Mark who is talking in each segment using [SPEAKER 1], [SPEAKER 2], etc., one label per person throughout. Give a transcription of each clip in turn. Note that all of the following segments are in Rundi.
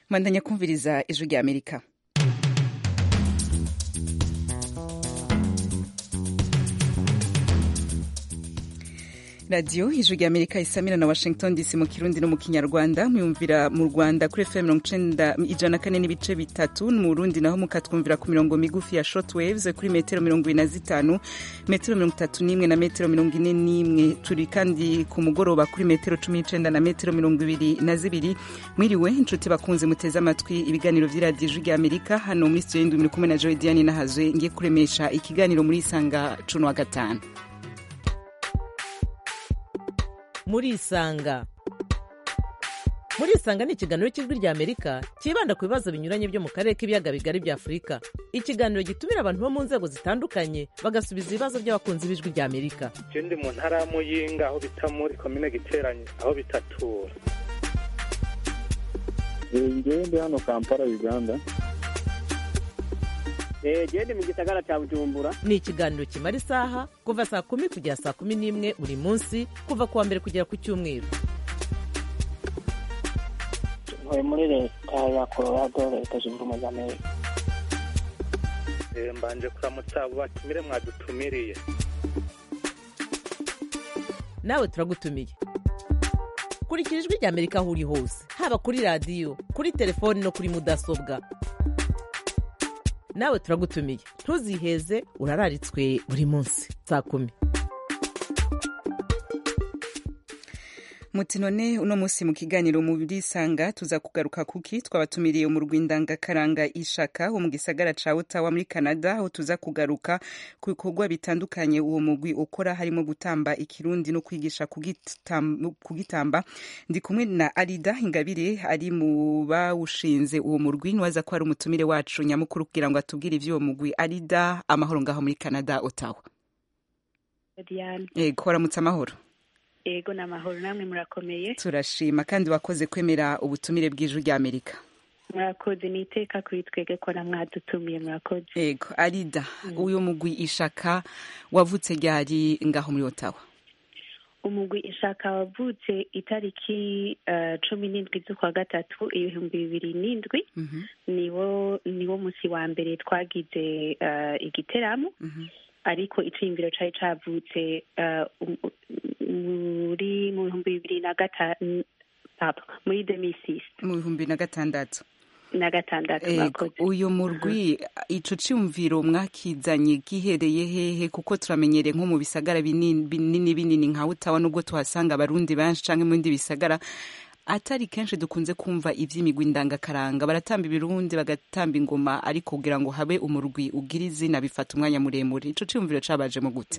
[SPEAKER 1] mwandanya kumviriza ijwi rya amerika radiyo ijwi rya amerika isamira na washington dc mu kirundi no mu kinyarwanda muyumvira mu rwanda kuri fm mirongo icenda ijana kane n'ibice bitatu mu burundi naho mukatwumvira ku mirongo migufi ya short waves kuri metero mirongo ibiri na zitanu metero mirongo itatu n'imwe na metero mirongo ine n'imwe turi kandi ku mugoroba kuri metero cumi n'icenda na metero mirongo ibiri na zibiri mwiriwe inshuti bakunze muteze amatwi ibiganiro vy'iradiyo ijwi rya amerika hano muri studio y'indwi muri kumwe na joy diane nahazwe ngiye kuremesha ikiganiro muri isanga cuno wa gatanu
[SPEAKER 2] murisanga murisanga ni ikiganiro cy'ijwi rya amerika cyibanda ku bibazo binyuranye byo mu karere k'ibiyaga bigari bya afurika ikiganiro gitumira abantu bo mu nzego zitandukanye bagasubiza ibibazo by'abakunzi b'ijwi rya amerika
[SPEAKER 3] je ndi mu ntara ya muyinga aho bita muri komine giteranye aho bitatura
[SPEAKER 4] ngewe ndi hano kampala uganda
[SPEAKER 5] gende mu gisagara cya bujumbura
[SPEAKER 2] ni ikiganiro kimara isaha kuva saa kumi kugera saa kumi n'imwe buri munsi kuva ku wa mbere kugera ku cyumweru
[SPEAKER 6] ntuye muri leta ya colorado leta zunze ubumwe za amerika
[SPEAKER 3] Eh, mbanje kuramutsa abo batumire mwadutumiriye
[SPEAKER 2] nawe turagutumiye kurikira ijwi rya amerika aho uri hose haba kuri radiyo kuri telefoni no kuri mudasobwa nawe turagutumiye ntuziheze urararitswe buri munsi saa kumi
[SPEAKER 1] muti none uno munsi mu kiganiro murisanga tuza kugaruka kuki twabatumiriye mu rwindangakaranga ishaka wo mu gisagara ca Ottawa muri Canada aho tuza kugaruka ku bikorwa bitandukanye uwo mugwi ukora harimo gutamba ikirundi no kwigisha kugitam- kugitamba ndi kumwe na Arida Ingabire ari mu bawushinze uwo murwi nwaza ko ari umutumire wacu nyamukuru kugira ngo atubwire ivy'uwo mugwi Arida amahoro ngaho muri Canada Ottawa
[SPEAKER 7] Diane
[SPEAKER 1] yego waramutse amahoro
[SPEAKER 7] ego ni amahoro namwe murakomeye
[SPEAKER 1] turashima kandi wakoze kwemera ubutumire bw'ijwi rya amerika
[SPEAKER 7] murakoze ni iteka kuri twebwe ko namwadutumiye murakoze
[SPEAKER 1] yego arida uyu mugwi ishaka wavutse ryari ngaho muri otawa
[SPEAKER 7] umugwi ishaka wavutse itariki eh, cumi n'indwi z'ukwa gatatu ibihumbi bibiri n'indwi niwo niwo musi wa mbere twagize eh, igiteramo ariko iciyumviro cari cavutse eh, um- muri mu bihumbi bibiri na gatanu papa muri demisisi
[SPEAKER 1] mu bihumbi na gatandatu
[SPEAKER 7] na gatandatu
[SPEAKER 1] Ego,
[SPEAKER 7] mwakoze
[SPEAKER 1] uyu murwi ico ciyumviro mwakizanye gihereye hehe kuko turamenyereye nko mu bisagara binini binini binini nka Ottawa nubwo tuhasanga abarundi benshi canke mu bindi bisagara atari kenshi dukunze kumva ivy'imigwi ndangakaranga baratamba ibirundi bagatamba ingoma ariko kugira ngo habe umurwi ugira izina bifata umwanya muremure ico ciyumviro cabajemo gute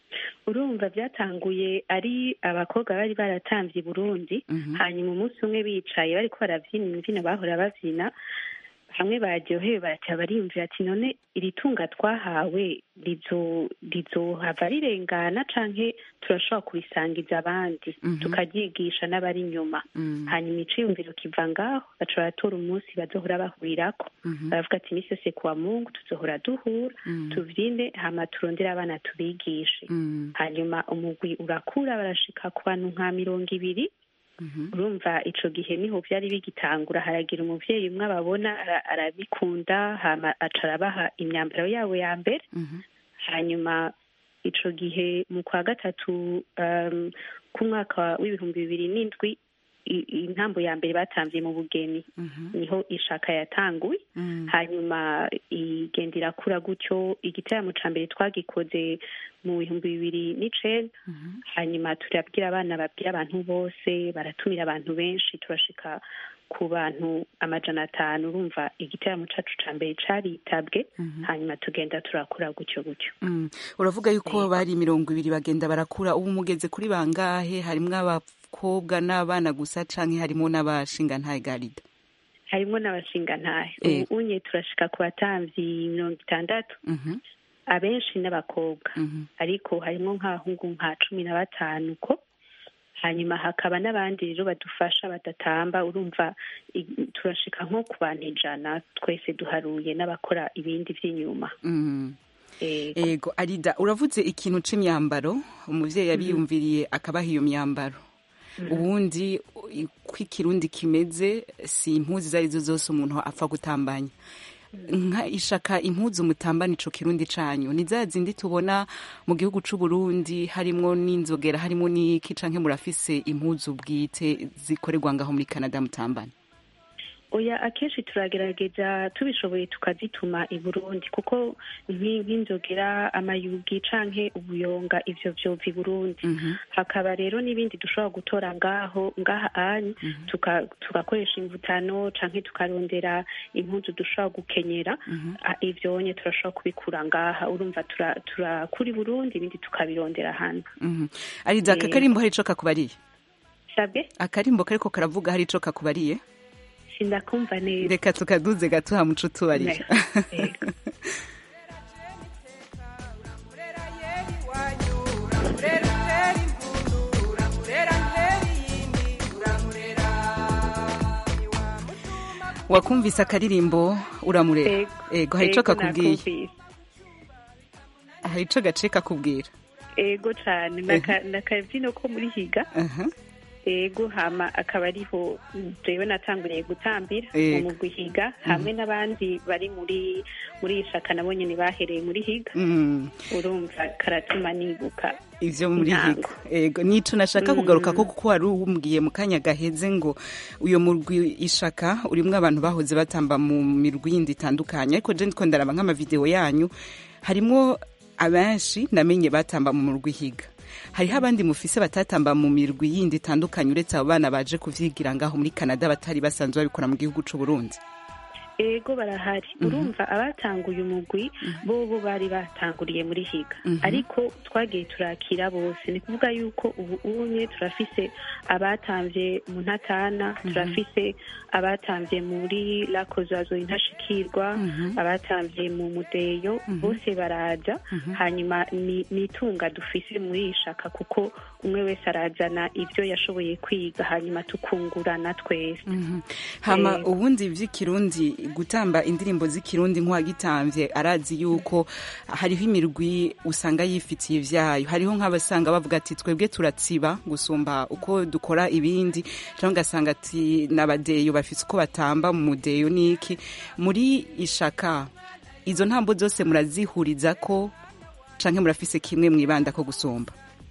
[SPEAKER 7] urumva byatanguye ari abakobwa bari baratamvye i burundi hanyuma umunsi umwe bicaye bariko baravyina imvyino bahora bavyina hamwe baryohewe baraca bariyumvira ati none iri tunga twahawe rizo rizohava rirengana canke turashobora kurisangiza abandi tukaryigisha n'abari inyuma hanyuma iciyumviro kiva ngaho baca baratora umunsi bazohora bahurirako baravuga ati imisi yose kuwa mungu tuzohora duhura tuvyine hama turondere abana tubigishe hanyuma umugwi urakura barashika ku bantu nka mirongo ibiri urumva ico gihe niho vyari bigitangura haragira umuvyeyi umwe ababona ara- arabikunda hama aca arabaha imyambaro yabo ya mbere hanyuma ico gihe mu kwa gatatu um, k'umwaka w'ibihumbi bibiri n'indwi i- intambo ya mbere batamvye mu bugeni niho ishaka yatanguye hanyuma igenda irakura gutyo igiteramo ca mbere twagikoze mu bihumbi bibiri n'icenda hanyuma turabwira abana babwira abantu bose baratumira abantu benshi turashika ku bantu amajana atanu urumva igiteramo cacu ca mbere caritabwe hanyuma tugenda turakura gutyo gutyo
[SPEAKER 1] Mm. uravuga yuko bari mirongo ibiri bagenda barakura ubu mugeze kuri bangahe harimwo abakobwa n'abana gusa canke harimo n'abashingantahe garida
[SPEAKER 7] harimwo n'abashingantahe
[SPEAKER 1] Eh.
[SPEAKER 7] ubu unye turashika ku batamvyi mirongo itandatu
[SPEAKER 1] Mhm,
[SPEAKER 7] abenshi n'abakobwa
[SPEAKER 1] mhm.
[SPEAKER 7] ariko harimwo nk'abahungu nka cumi na batanu ko hanyuma hakaba n'abandi rero badufasha badatamba urumva i- turashika nko ku bantu ijana twese duharuye n'abakora ibindi vy'inyuma
[SPEAKER 1] Mm.
[SPEAKER 7] Ego.
[SPEAKER 1] ego arida uravuze ikintu c'imyambaro umuvyeyi yabiyumviriye akabaha iyo myambaro ubundi uko ikirundi kimeze si impuzu izo arizo zose umuntu apfa gutambanya nka ishaka impuzu mutambana ico kirundi canyu ni za zindi tubona mu gihugu c'u Burundi harimwo n'inzogera harimwo n'iki canke murafise impuzu bwite zikorerwa ngaho muri Canada mutambana
[SPEAKER 7] oya akenshi turagerageza tubishoboye tukazituma i burundi kuko nki- nk'inzogera amayugi canke ubuyonga ivyo vyova i burundi hakaba rero n'ibindi dushobora gutora ngaho ngaha anyi tuka- tugakoresha imvutano canke tukarondera impuzu dushobora gukenyera Ah, ivyo nye turashobora kubikura ngaha urumva tura- turakura i burundi ibindi tukabirondera hano
[SPEAKER 1] Mhm. ariza aka
[SPEAKER 7] Eh.
[SPEAKER 1] karimbo hari ico kakubariye
[SPEAKER 7] sabwe
[SPEAKER 1] akarimbo kariko karavuga hari ico kakubariye
[SPEAKER 7] sindakumva neza
[SPEAKER 1] reka tukaduze gato hamuco tubariye
[SPEAKER 7] Yego.
[SPEAKER 1] wakumvise akaririmbo uramurera
[SPEAKER 7] Ego.
[SPEAKER 1] ego hari ico
[SPEAKER 7] Ego,
[SPEAKER 1] kakubwiye
[SPEAKER 7] nakumvise.
[SPEAKER 1] hari ico gace kakubwira
[SPEAKER 7] ego cane Naka- nakavyino ko muri higa
[SPEAKER 1] Aha.
[SPEAKER 7] ego hama akaba ariho jewe natanguriye gutambira
[SPEAKER 1] Ego.
[SPEAKER 7] mu mugwi higa hamwe n'abandi bari muri muri ishaka nabo nyene bahereye muri higa
[SPEAKER 1] Mm.
[SPEAKER 7] urumva karatuma nibuka
[SPEAKER 1] ivyo muri
[SPEAKER 7] Intango.
[SPEAKER 1] higo ego nico nashaka
[SPEAKER 7] Mm.
[SPEAKER 1] kugaruka ko kuko wari umbwiye mu kanya gaheze ngo uyo murwi ishaka urimwo abantu bahoze batamba mu mirwi yindi itandukanye ariko je ndiko ndaraba nk'amavideo yanyu harimwo abenshi namenye batamba mu murwi higa hariho abandi mufise batatamba mu mirwi yindi itandukanye uretse abo bana baje kuvyigira ngaho muri Canada batari basanzwe babikora mu gihugu c'u Burundi
[SPEAKER 7] ego barahari urumva abatanguye umugwi bobo bari batanguriye muri higa
[SPEAKER 1] Mhm.
[SPEAKER 7] ariko twagiye turakira bose ni kuvuga yuko ubu unye turafise abatamvye mu ntatana turafise abatamvye muri lakozazo intashikirwa abatamvye mu mudeyo bose baraza hanyuma ni ni itunga dufise muri iyi shaka kuko umwe wese arazana ivyo yashoboye kwiga hanyuma tukungurana twese
[SPEAKER 1] hama
[SPEAKER 7] Eh.
[SPEAKER 1] ubundi vy'ikirundi gutamba indirimbo z'ikirundi nk'uwagitamvye arazi yuko hariho imirwi usanga yifitiye ivyayo hariho nk'abasanga bavuga ati twebwe turatsiba gusumba uko dukora ibindi canke ugasanga ati n'abadeyo bafise uko batamba mu mudeyo n'iki muri ishaka izo ntambo zose murazihuriza ko canke murafise kimwe mwibanda ko gusumba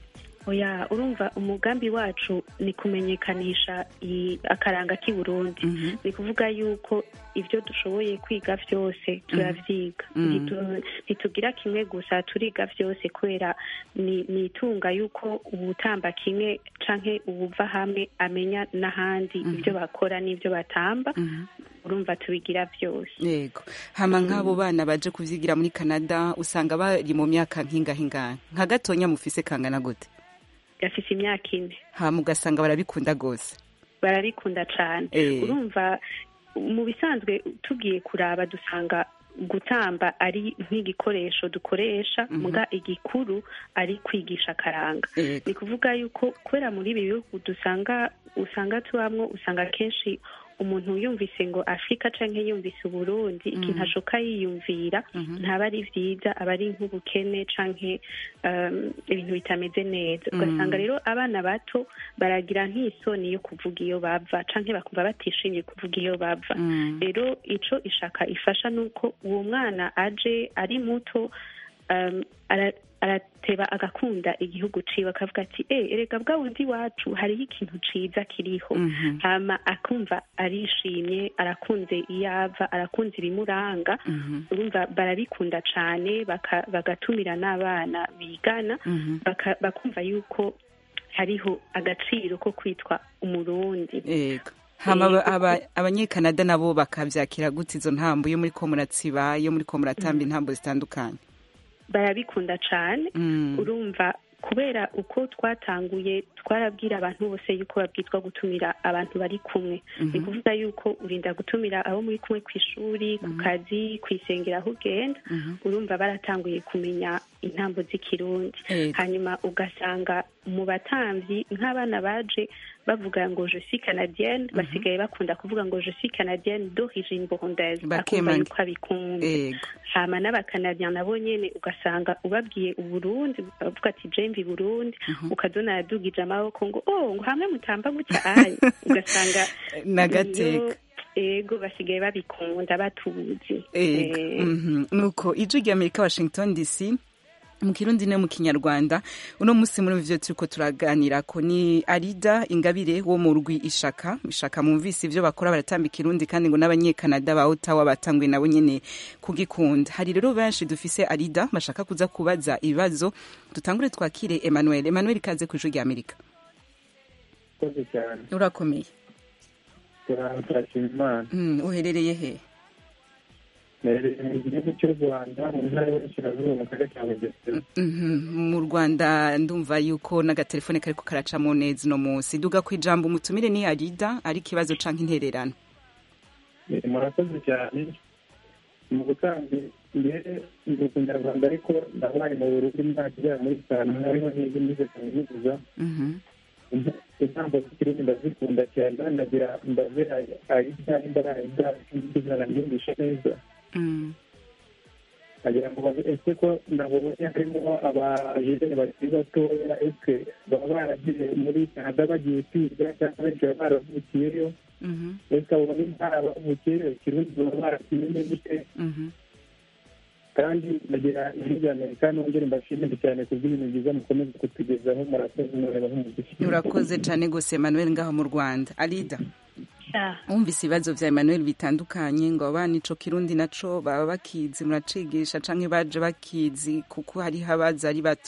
[SPEAKER 7] oya urumva umugambi wacu ni kumenyekanisha i- akaranga k'i burundi ni kuvuga yuko ibyo dushoboye kwiga byose turavyiga Ntitu- ntitugira kimwe gusa turiga byose kubera ni ni itunga yuko ubutamba kimwe canke ubuva hamwe amenya n'ahandi ibyo bakora n'ibyo batamba urumva tubigira byose
[SPEAKER 1] yego hama nk'abo bana baje kuvyigira muri canada usanga bari mu myaka nk'ingahingana nka gatonya mufise kangana gute
[SPEAKER 7] gafise imyaka ine
[SPEAKER 1] hama ugasanga barabikunda gose
[SPEAKER 7] barabikunda cane
[SPEAKER 1] Eh.
[SPEAKER 7] urumva mu bisanzwe tugiye kuraba dusanga gutamba ari nk'igikoresho dukoresha muga igikuru ari kwigisha akaranga
[SPEAKER 1] Yego.
[SPEAKER 7] ni kuvuga yuko kubera muri ibi bihugu dusanga usanga tubamwo usanga kenshi umuntu yumvise ngo afurika canke yumvise uburundi ikintu ashoka yiyumvira ntaba ari vyiza aba ari nk'ubukene canke um, ibintu bitameze neza ugasanga rero abana bato baragira nk'isoni yo kuvuga iyo bava canke bakumva batishimiye kuvuga iyo bava rero ico ishaka ifasha nuko uwo mwana aje ari muto um, ara- arateba agakunda igihugu ciwe akavuga ati e erega bwa bundi iwacu hariho ikintu ciza kiriho hama akumva arishimye arakunze iyo ava arakunze ibimuranga urumva barabikunda cane baka- bagatumira n'abana bigana baka- bakumva yuko hariho agaciro ko kwitwa umurundi
[SPEAKER 1] yego hama aba- aba- abanyekanada nabo bakavyakira gute izo ntambo iyo muriko muratsiba iyo muriko muratamba intambo zitandukanye
[SPEAKER 7] barabikunda cane
[SPEAKER 1] Mm.
[SPEAKER 7] urumva kubera uko twatanguye twarabwira abantu bose yuko babwitwa gutumira abantu bari kumwe ni kuvuga yuko urinda gutumira abo muri kumwe ku ishuri ku kazi ku isengero aho ugenda urumva baratanguye kumenya intambo z'ikirundi
[SPEAKER 1] Yego.
[SPEAKER 7] hanyuma ugasanga mu batamvyi nk'abana baje bavuga ngo je suis canadienne basigaye bakunda kuvuga ngo je suis canadienne d'origine burundaise akumva
[SPEAKER 1] Bakemanga.
[SPEAKER 7] yuko abikunda
[SPEAKER 1] ego
[SPEAKER 7] hama n'abakanadiyan nabo nyene ugasanga ubabwiye uburundi bavuga ati jemvi burundi ukazona yadugije amaboko ngo oh ngo hamwe mutamba gutya ayi ugasanga
[SPEAKER 1] N'agateka.
[SPEAKER 7] iyo- ego basigaye babikunda batuzi
[SPEAKER 1] ego
[SPEAKER 7] Eh,
[SPEAKER 1] mhm. nuko ijwi rya amerika washington dc mu kirundi no mu kinyarwanda uno munsi muri ivyo turiko turaganira ko ni arida ingabire wo mu rwi ishaka ishaka mumvise ivyo bakora baratamba ikirundi kandi ngo n'abanyekanada ba otawa batanguye nabo nyene kugikunda hari rero benshi dufise arida bashaka kuza kubaza ibibazo dutangure twakire emmanuel emmanuel ikaze ku ijwi rya amerika
[SPEAKER 4] urakoze cyane
[SPEAKER 1] urakomeye
[SPEAKER 4] turashima imana
[SPEAKER 1] mm, uherereye he
[SPEAKER 4] Nereye mu gihugu cy'u rwanda mu ntara y'uburasirazuba mu karere ka bugesera
[SPEAKER 1] Mhm. mu rwanda ndumva yuko n'agatelefone kariko karacamo neza uno munsi duga ku ijambo umutumire ni arida ari ikibazo canke intererano
[SPEAKER 4] Eh, murakoze cyane mu gutanga mbere ndi kunyarwanda ariko ndabaye mu burundi imyaka igera muri itanu hariho n'izo nize kaminuza
[SPEAKER 1] Mhm.
[SPEAKER 4] intambo z'ikirundi ndazikunda cyane ndagira mbaze ayida imbarayida ikizana mbyumvishe neza
[SPEAKER 1] Mm.
[SPEAKER 4] agira ngo babe ese ko nabonye harimo abajene bakiri batoya ese baba baragiye muri canada bagiye kwiga cyangwa benshi baba baravukiyeyo
[SPEAKER 1] Mhm.
[SPEAKER 4] ese abo bari baravukiyeyo ikirundi baba barakimenye gute
[SPEAKER 1] Mhm.
[SPEAKER 4] kandi ndagira ijwi rya amerika nongere mbashimire cyane ku bw'ibintu byiza mukomeza kutugezaho murakoze mureba nk'umugisha
[SPEAKER 1] urakoze cane gose emmanuel ngaho mu rwanda arida
[SPEAKER 7] ah,
[SPEAKER 1] wumvise ibibazo vya emmanuel bitandukanye ngo abana ico kirundi naco baba bakizi muracigisha canke baje bakizi kuko hariho abaza ari bato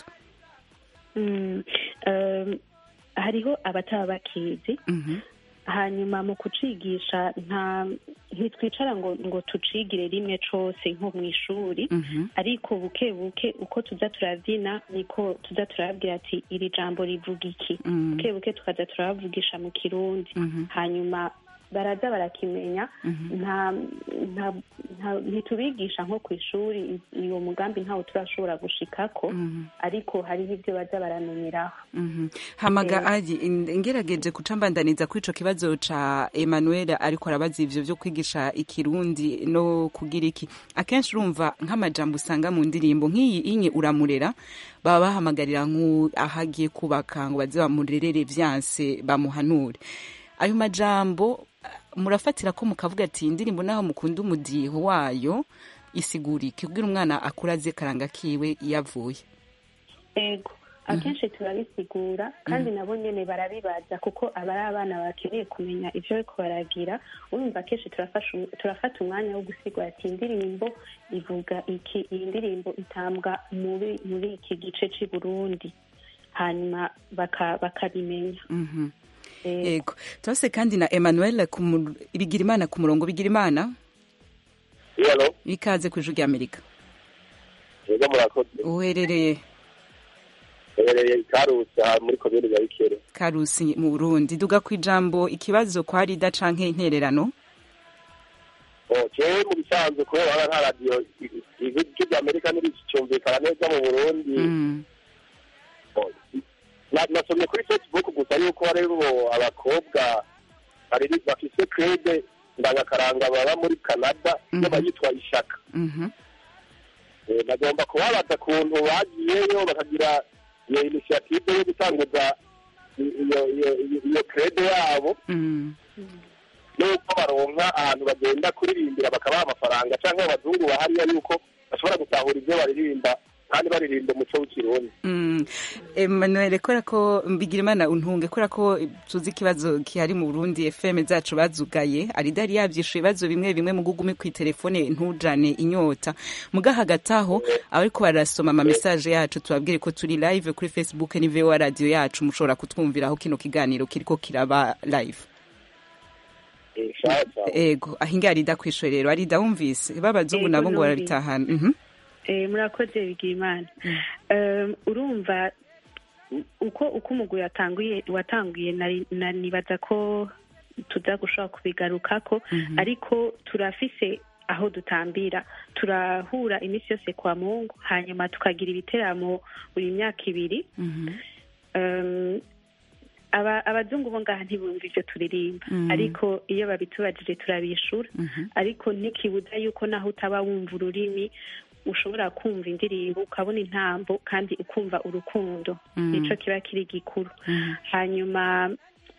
[SPEAKER 7] mm, um, hariho abataba bakizi
[SPEAKER 1] Mhm.
[SPEAKER 7] hanyuma mu kucigisha nta ntitwicara ngo ngo tucigire rimwe cose nko mu ishuri
[SPEAKER 1] Mhm.
[SPEAKER 7] ariko buke buke uko tuza turabyina niko tuza turabwira ati iri jambo rivuga iki
[SPEAKER 1] Mhm.
[SPEAKER 7] buke buke tukaza turabavugisha mu kirundi
[SPEAKER 1] Mhm.
[SPEAKER 7] hanyuma baraza barakimenya
[SPEAKER 1] Mhm.
[SPEAKER 7] nta nta nta- ntitubigisha nko ku ishuri uwo mugambi ntawo turashobora gushikako
[SPEAKER 1] Mhm.
[SPEAKER 7] ariko hariho ibyo baza baramenyeraho
[SPEAKER 1] Mhm. hamaga ari in- ngerageje kuca mbandaniza kuri ico kibazo ca emmanuel ariko arabaza ivyo vyo kwigisha ikirundi no kugira iki akenshi urumva nk'amajambo usanga mu ndirimbo nk'iyi inye uramurera baba bahamagarira nk'u aho agiye kubaka ngo baze bamurerere vyanse bamuhanure ayo majambo eh, murafatira ko mukavuga ati iyi ndirimbo naho mukunda umudiho wayo isigura iki kugira umwana akura azi karanga kiwe iyo avuye
[SPEAKER 7] ego akenshi turabisigura kandi nabo nyene barabibaza kuko aba ari abana bakeneye kumenya ivyo bariko baragira urumva akenshi turafasha um- turafata umwanya wo gusigura ati indirimbo ivuga iki iyi ndirimbo itambwa muri muri iki gice c'i burundi hanyuma baka- bakabimenya
[SPEAKER 1] Mhm.
[SPEAKER 7] Eh,
[SPEAKER 1] yego turase kandi na emmanuel ku mu- bigira imana ku murongo bigira imana
[SPEAKER 8] yalo
[SPEAKER 1] ikaze ku ijwi rya amerika
[SPEAKER 8] yego murakoze
[SPEAKER 1] uherereye
[SPEAKER 8] herereye ikarusi aha muri komine ya bikere
[SPEAKER 1] karusi mu burundi duga ku ijambo ikibazo kwa rida canke intererano
[SPEAKER 8] jewe mu bisanzwe kubera haba nta radiyo ijwi rya amerika ntiricumvikana neza mu burundi
[SPEAKER 1] Mm,
[SPEAKER 8] Na- nasomye kuri facebook gusa yuko hariho abakobwa bariri bafise krede ndangakaranga baba muri canada iyo
[SPEAKER 1] Mhm.
[SPEAKER 8] bayitwa ishaka
[SPEAKER 1] mhm,
[SPEAKER 8] Eh, nagomba kubabaza kuntu bagiyeyo bakagira iyo inisiyative yo gutanguza i- iyo iyo- iyo- iyo krede yabo
[SPEAKER 1] mm,
[SPEAKER 8] nuko baronka ahantu bagenda kuririmbira bakabaha amafaranga cyangwa abazungu bahariya yuko bashobora gutahura ibyo baririmba kandi baririmba umuco w'ikirundi
[SPEAKER 1] mm. emmanuel kubera ko bigira imana untunge kubera ko tuzi ikibazo kihari mu burundi fm zacu bazugaye arida yari yavyishuye ibibazo bimwe bimwe mu gugume kw'iterefone ntujane inyota muga hagati aho abariko barasoma ama message yacu tubabwire ko turi live kuri facebook ni voa radio yacu mushobora kutwumviraho kino kiganiro kiriko kiraba live
[SPEAKER 8] Eh, sawa sawa
[SPEAKER 1] ego ahinga arida kw'ishure rero arida wumvise b'abazungu
[SPEAKER 7] Ego,
[SPEAKER 1] nabo ngo
[SPEAKER 7] numvise.
[SPEAKER 1] barabitahana mhm
[SPEAKER 7] eh, murakoze bigira imana Um, urumva uko uko umugwi watanguye watanguye nari- na- nibaza ko tuza gushobora kubigarukako ariko turafise aho dutambira turahura iminsi yose kwa mungu hanyuma tukagira ibiteramo buri myaka ibiri
[SPEAKER 1] mhm
[SPEAKER 7] um, aba- abazungu bo ngaha ntibumva ivyo turirimba
[SPEAKER 1] Mhm.
[SPEAKER 7] ariko iyo babitubajije turabishura
[SPEAKER 1] Mhm.
[SPEAKER 7] ariko ntikibuza yuko naho utaba wumva ururimi ushobora kumva indirimbo ukabona intambo kandi ukumva urukundo
[SPEAKER 1] Mhm.
[SPEAKER 7] nico kiba kiri gikuru
[SPEAKER 1] Mhm.
[SPEAKER 7] hanyuma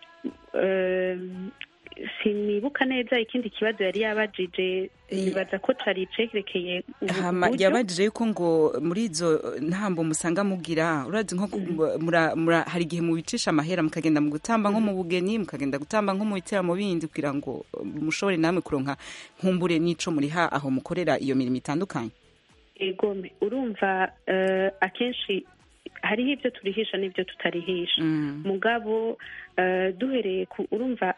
[SPEAKER 7] um, sinibuka neza ikindi kibazo yari yabajije nibaza ko cari cerekeye
[SPEAKER 1] hama
[SPEAKER 7] uburyo.
[SPEAKER 1] yabajije yuko ngo muri izo ntambo musanga mugira urazi nko ku- mura, mura, hari igihe mubicisha amahera mukagenda mu gutamba nko mu bugeni mukagenda gutamba nko mu biteramo bindi kugira ngo uh, mushobore namwe kuronka nkumbure n'ico muriha aho mukorera iyo mirimo itandukanye
[SPEAKER 7] egome urumva eh, akenshi hariho ibyo turihisha n'ibyo tutarihisha
[SPEAKER 1] Mm.
[SPEAKER 7] mugabo eh, duhereye ku urumva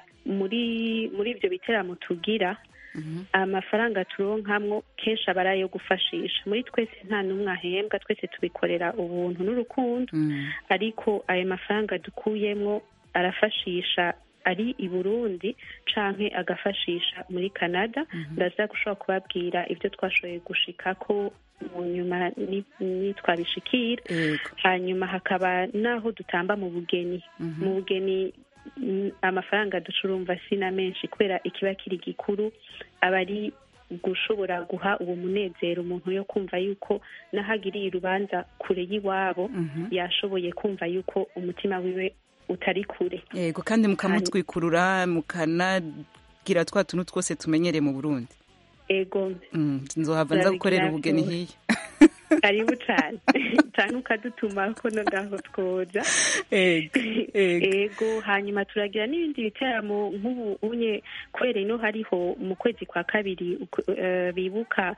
[SPEAKER 7] muri muri ibyo biteramo tugira
[SPEAKER 1] Mhm.
[SPEAKER 7] amafaranga turonkamwo kenshi aba ari ayo gufashisha muri twese nta n'umwe ahembwa twese tubikorera ubuntu n'urukundo
[SPEAKER 1] Mm.
[SPEAKER 7] ariko ayo mafaranga dukuyemwo arafashisha ari i burundi canke agafashisha muri canada ndaza gushobora kubabwira ibyo twashoboye gushikako mu nyuma ni- nitwabishikira
[SPEAKER 1] Ego.
[SPEAKER 7] hanyuma hakaba n'aho dutamba mu bugeni
[SPEAKER 1] Mhm.
[SPEAKER 7] mu bugeni mm, amafaranga ducurumva si na menshi kubera ikiba kiri gikuru aba ari gushobora guha uwo munezero umuntu yo kumva yuko n'ahagiriye urubanza kure y'iwabo
[SPEAKER 1] Mhm.
[SPEAKER 7] yashoboye kumva yuko umutima wiwe utari kure
[SPEAKER 1] Ego kandi mukamutwikurura mukanagira twa tuntu twose tumenyereye mu Burundi
[SPEAKER 7] ego
[SPEAKER 1] Mm, nzohava nza gukorera
[SPEAKER 7] Turabigira
[SPEAKER 1] ubugeni
[SPEAKER 7] byose.
[SPEAKER 1] hiya
[SPEAKER 7] karibu cane cane ukadutuma ko no ngaho twoja
[SPEAKER 1] Ego. Ego.
[SPEAKER 7] ego hanyuma turagira n'ibindi biteramo nk'ubu unye kubera ino hariho mu kwezi kwa kabiri uku- eh, bibuka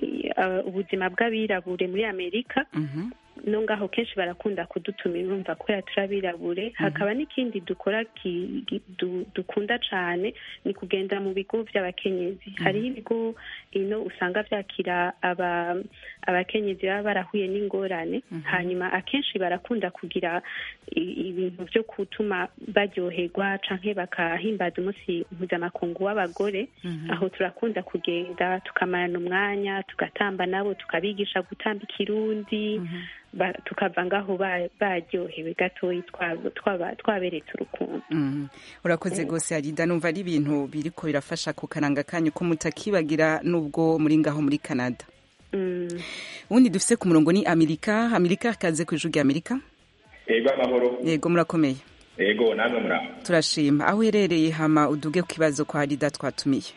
[SPEAKER 7] eh, ubuzima bw'abirabure muri amerika
[SPEAKER 1] Mhm.
[SPEAKER 7] no ngaho kenshi barakunda kudutumira urumva kubera turabirabure hakaba n'ikindi dukora ki- gi- du- dukunda cane ni kugenda mu bigo vy'abakenyezi hariho ibigo ino usanga vyakira aba abakenyezi baba barahuye n'ingorane hanyuma akenshi barakunda kugira i- ibintu vyo gutuma baryoherwa canke bakahimbaza umunsi mpuzamakungu w'abagore aho turakunda kugenda tukamarana umwanya tugatamba nabo tukabigisha gutamba ikirundi ba- tukava ngaho ba- baryohewe gatoyi twaba- twaba- twaberetse urukundo
[SPEAKER 1] Mhm. urakoze rwose arida numva ari ibintu biriko birafasha ku karanga kanyu ko mutakibagira nubwo muri ngaho muri canada
[SPEAKER 7] Mm.
[SPEAKER 1] ubundi dufise ku murongo ni amerika amerika kaze ku ijuru rya amerika
[SPEAKER 8] ego amahoro
[SPEAKER 1] yego murakomeye
[SPEAKER 8] ego namwe muraho
[SPEAKER 1] turashima aho uherereye hama uduge ku kibazo kwa arida twatumiye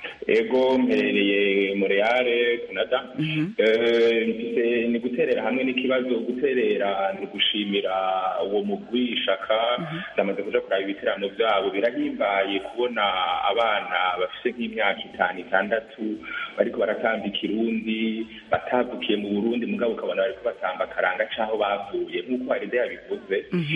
[SPEAKER 8] ego mperereye Montreal Canada Eh, mfise ni guterera hamwe n'ikibazo guterera ni gushimira uwo mugwi ishaka ndamaze kuja kuraba ibiterano vyabo birahimbaye kubona abana bafise nk'imyaka itanu itandatu bariko baratamba ikirundi batavukiye mu burundi mugabo ukabona bariko batamba akaranga c'aho bavuye nk'uko haride yabivuze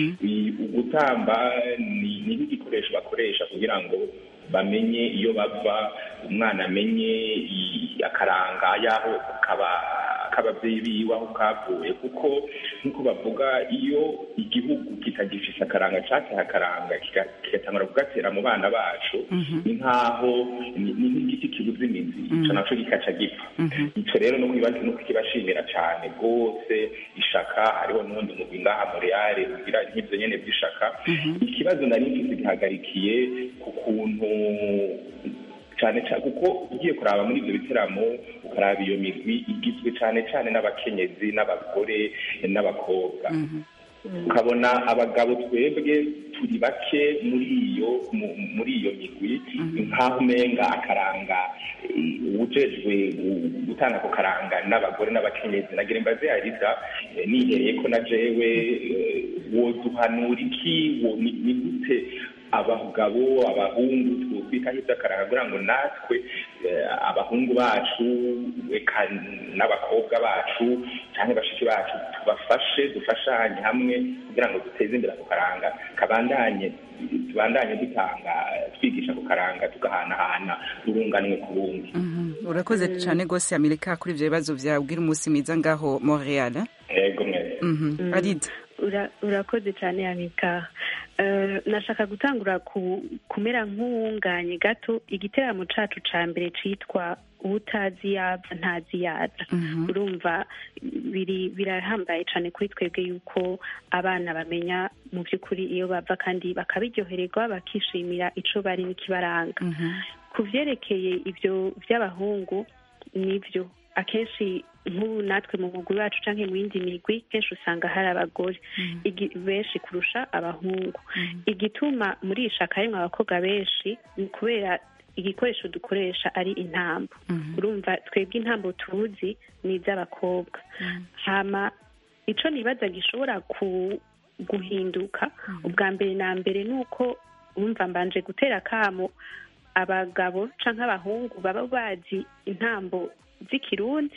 [SPEAKER 8] I- ugutamba ni ni nk'igikoresho bakoresha kugira ngo bamenye iyo bava umwana amenye i- akaranga y'aho kaba k'ababyeyi biwe aho kavuye kuko nk'uko bavuga iyo igihugu kitagifise akaranga cateha akaranga kiga- kigatangura kugatera mu bana bacu ni nk'aho ni ni nk'igiti kibuze imizi ico naco gikaca gipfa ico rero no kwibaza no kukibashimira cane rwose ishaka hariho n'uwundi mugwi ngaha Montreal ugira nk'ivyo nyene vy'ishaka ikibazo nari mfise gihagarikiye ku kuntu cyane cyane kuko ugiye kuraba muri ibyo biteramo ukaraba iyo migwi igizwe cyane cyane n'abakenyezi n'abagore n'abakobwa ukabona abagabo twebwe turi bake muri iyo mu- muri iyo migwi nk'aho umenga akaranga eh, uwujejwe gu- gutanga ako karanga n'abagore n'abakenyezi nagira imbaze yarida eh, nihereye ko na jewe eh, woduhanura iki wo- ni ni gute abagabo abahungu twokwitaho iby'akaranga kugira ngo natwe eh, abahungu bacu eka n'abakobwa bacu cyangwa bashiki bacu tubafashe dufashanye hamwe kugira ngo duteze imbere ako karanga kabandanye tubandanye dutanga twigisha ako karanga tugahanahana urunganwe ku rundi
[SPEAKER 1] Mhm. urakoze cyane rwose amerika kuri ibyo bibazo byawe ubwira umunsi mwiza ngaho montreal
[SPEAKER 8] yego mwese
[SPEAKER 1] Mhm. arida
[SPEAKER 7] Ura- urakoze cyane amika Eh, nashaka gutangura ku- kumera nk'uwunganye gato igiteramo cacu ca mbere citwa utazi yaza ntazi yaza urumva biri birahambaye cyane kuri twebwe yuko abana bamenya mu by'ukuri iyo bava kandi bakabiryohererwa bakishimira ico bari n'ikibaranga ku vyerekeye ibyo by'abahungu nibyo akenshi nk'ubu natwe mu mugwi wacu canke mu yindi migwi kenshi usanga hari abagore igi- benshi kurusha abahungu igituma muri iyi shaka harimwo abakobwa benshi ni kubera igikoresho dukoresha ari intambo urumva twebwe intambo tuzi ni iz'abakobwa hama ico nibaza gishobora ku guhinduka ubwa mbere na mbere ni uko wumva mbanje gutera akamo abagabo canke abahungu baba bazi intambo z'ikirundi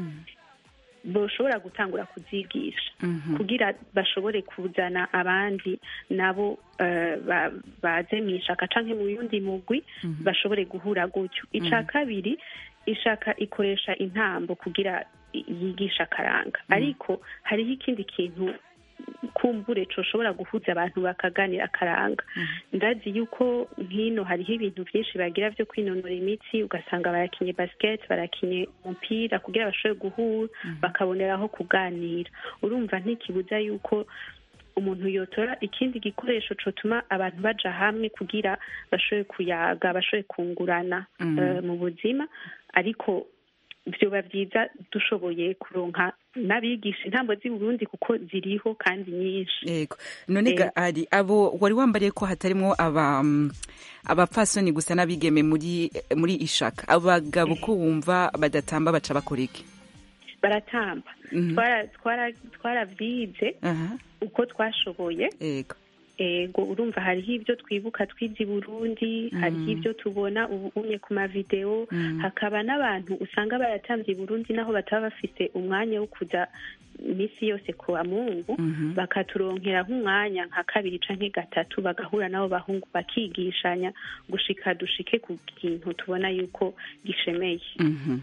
[SPEAKER 7] boshobora gutangura kuzigisha kugira bashobore kuzana abandi nabo eh, ba- baze mu ishaka canke mu yundi mugwi bashobore guhura gutyo ica kabiri ishaka ikoresha intambo kugira i- yigisha akaranga ariko hariho ikindi kintu kumbure coshobora guhuza abantu bakaganira akaranga ndazi yuko nkino hariho ibintu byinshi bagira byo kwinonora imitsi ugasanga barakinye basket barakinye umupira kugira bashobore guhura bakaboneraho kuganira urumva ntikibuza yuko umuntu yotora ikindi gikoresho cotuma abantu baja hamwe kugira bashobore kuyaga bashobore kungurana
[SPEAKER 1] Mhm.
[SPEAKER 7] eh, mu buzima ariko vyoba vyiza dushoboye kuronka n'abigisha intambo z'i Burundi kuko ziriho kandi nyinshi
[SPEAKER 1] yego none ga ari abo wari wambariye ko hatarimwo aba mm, abapfasoni gusa n'abigeme muri muri ishaka abagabo ko wumva badatamba baca bakora iki
[SPEAKER 7] baratamba
[SPEAKER 1] Mhm.
[SPEAKER 7] Twara- twara- twaravyize
[SPEAKER 1] aha
[SPEAKER 7] uko twashoboye
[SPEAKER 1] yego
[SPEAKER 7] ego urumva hariho ibyo twibuka twize i burundi hariho ibyo tubona ubu umye ku mavideo
[SPEAKER 1] Mhm.
[SPEAKER 7] hakaba n'abantu usanga baratambye i burundi naho bataba bafise umwanya wo kuja iminsi yose ku bamungu
[SPEAKER 1] Mhm.
[SPEAKER 7] bakaturonkera nk'umwanya nka kabiri canke gatatu bagahura n'abo bahungu bakigishanya gushika dushike ku kintu tubona yuko gishemeye
[SPEAKER 1] Mhm.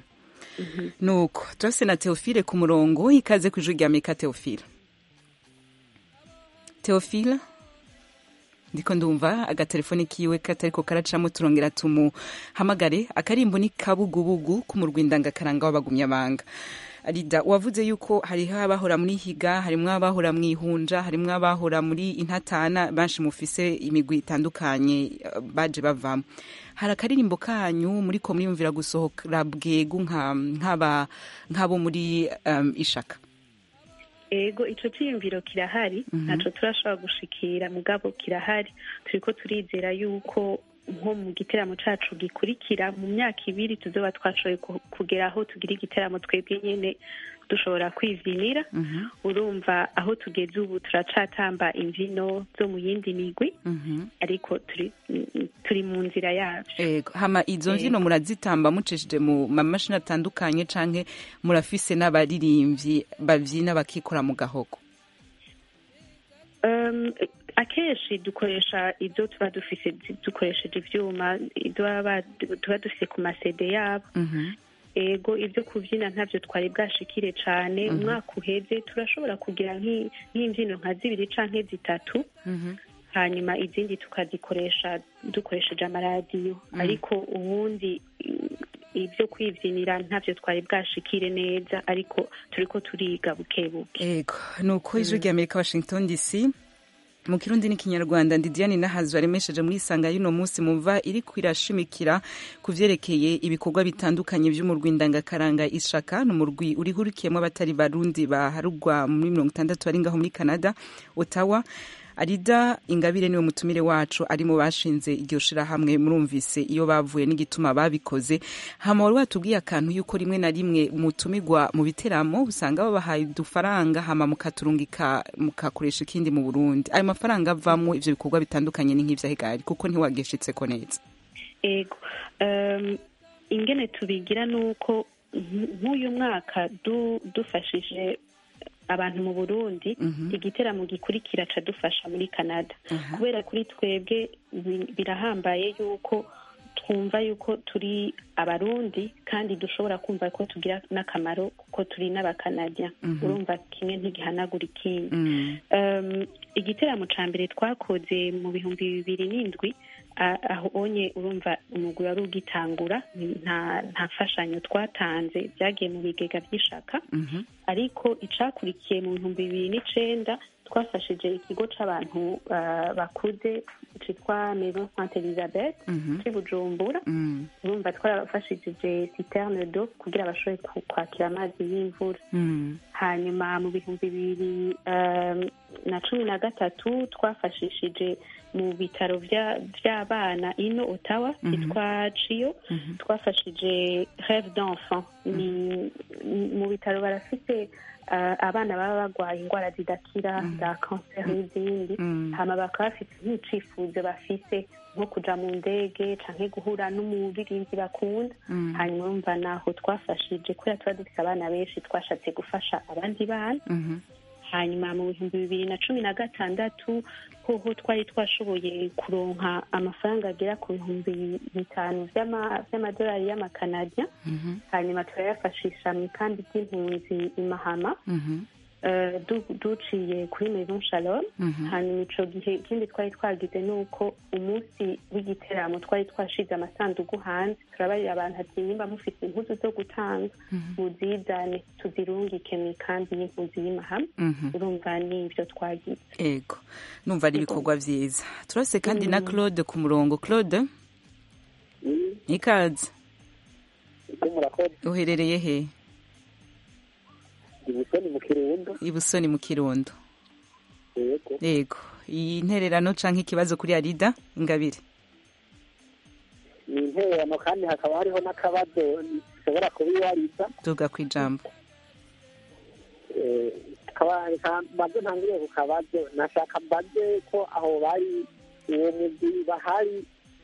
[SPEAKER 1] nuko turafise na teofile ku murongo ikaze ku ijwi rya meka teofile teofile ndiko ndumva agatelefoni kiwe katariko karacamo turongera tumuhamagare akarimbo ni kabugubugu k'umurwindangakaranga w'abagumyabanga arida wavuze yuko hariho abahora muri higa harimwo abahora mu ihunja harimwo abahora muri intatana benshi mufise imigwi itandukanye eh, baje bavamo hari akaririmbo kanyu muriko muriyumvira gusohokera bwegu nka- nk'aba- nk'abo muri um, ishaka
[SPEAKER 7] ego ico ciyumviro kirahari ntaco turashobora gushikira mugabo kirahari turiko turizera yuko nko mu giteramo cacu gikurikira mu myaka ibiri tuzoba twashoboye ku- kugera aho tugira igiteramo twebwe nyene dushobora kwivinira urumva aho tugeze ubu turacatamba imvino zo mu yindi migwi ariko turi turi mu nzira yavyo
[SPEAKER 1] Ego, hama izo mvino murazitamba mucishije mu mamashini atandukanye canke murafise n'abaririmbyi bavyina bakikora mu gahogo
[SPEAKER 7] Um, akenshi dukoresha ibyo tuba dufise dukoresheje ivyuma ibyo baba ba- tuba dufise ku masede yabo ego ibyo kubyina ntabyo twari bwashikire cane umwaka uheze turashobora kugira nk'i- nk'imvyino nka zibiri canke zitatu hanyuma izindi tukazikoresha dukoresheje amaradiyo ariko ubundi i- ibyo kwivyinira ntabyo twari bwashikire neza ariko turiko turiga buke buke
[SPEAKER 1] ego nuko ijwi rya amerika washington dc mu kirundi n'ikinyarwanda ndi diane nahazu aremesheje muri isanga y'uno munsi mumva iri kwirashimikira ku vyerekeye ibikorwa bitandukanye vy'umurwi ndangakaranga ishaka ni umurwi urihurikiyemo abatari barundi baharugwa muri mirongo itandatu bari ngaho muri canada ottawa arida ingabire niwe mutumire wacu ari mu bashinze iryo shirahamwe murumvise iyo bavuye n'igituma babikoze hama wari watubwiye akantu yuko rimwe na rimwe mutumirwa mu biteramo usanga babahaye udufaranga hama mukaturungika mukakoresha ikindi mu burundi ayo mafaranga avamwo ivyo bikorwa bitandukanye ni nk'ivyahegari kuko ntiwageshitseko neza
[SPEAKER 7] ego um, ingene tubigira nuko nk- nk'uyu mwaka du, dufashije abantu mu burundi igiteramo gikurikira ca dufasha muri canada kubera kuri twebwe bi- birahambaye yuko twumva yuko turi abarundi kandi dushobora kumva ko tugira n'akamaro kuko turi n'abakanadya urumva kimwe ntigihanagura ikindi Um, igiteramo ca mbere twakoze mu bihumbi bibiri n'indwi a- aho onye urumva umugwi wari ugitangura nta nta mfashanyo twatanze byagiye mu bigega by'ishaka ariko icakurikiye mu bihumbi bibiri n'icenda twafashije ikigo c'abantu ah, bakuze citwa maison sainte elizabeth c'i bujumbura urumva twarabafashije citerne do kugira bashobore ku- kwakira amazi y'imvura hanyuma mu bihumbi bibiri um, na cumi na gatatu twafashishije mu bitaro vya- vy'abana ino otawa cyitwa ciyo twafashije reve d'enfant ni ni- mu bitaro barafite uh, abana baba barwaye indwara zidakira za kanseri n'izindi hama bakaba bafite nk'icifuzo bafise nko kuja mu ndege canke guhura n'umuririmbyi bakunda hanyuma urumva naho twafashije kubera tuba dufite abana benshi twashatse gufasha abandi bana hanyuma mu bihumbi bibiri na cumi na gatandatu hoho twari twashoboye kuronka amafaranga agera ku bihumbi bitanu vy'ama- vy'amadolari y'amakanadya hanyuma turayafashisha mu ikambi ry'impunzi i mahama eh, du- duciye kuri maison shalom hanyuma ico gihe ikindi twari twagize ni uko umunsi w'igiteramo twari twashize amasanduku hanze turabarira abantu ati nimba mufite impuzu zo gutanga muzizane tuzirungike mu ikambi y'impunzi y'imahama urumva ni ivyo twagize
[SPEAKER 1] ego numva ari ibikorwa vyiza turase kandi na claude ku murongo claude ikaze uherereye he
[SPEAKER 9] ibusoni mu kirundo
[SPEAKER 1] ibusoni mu kirundo
[SPEAKER 9] yego
[SPEAKER 1] yego iyi ntererano canke ikibazo kuri arida ingabire
[SPEAKER 9] ni intererano kandi hakaba hariho n'akabazo ushobora kubiwariza
[SPEAKER 1] duga ku ijambo
[SPEAKER 9] Eh, kaba- ka- mbaze ntangiriye ku kabazo nashaka mbaze ko aho bari uwo mugwi bahari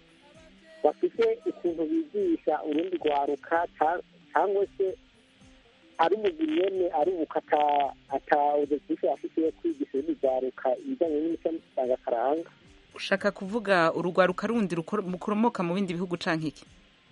[SPEAKER 9] bafite ukuntu bigisha urundi rwaruka ca- cyangwa se ari umugwi nyene ari ubuka ata- ata objectif afite yo kwigisha urundi rwaruka ibijanye n'imico ndangakaranga
[SPEAKER 1] ushaka kuvuga urugwaruka rundi rukor- rukoromoka mu bindi bihugu canke iki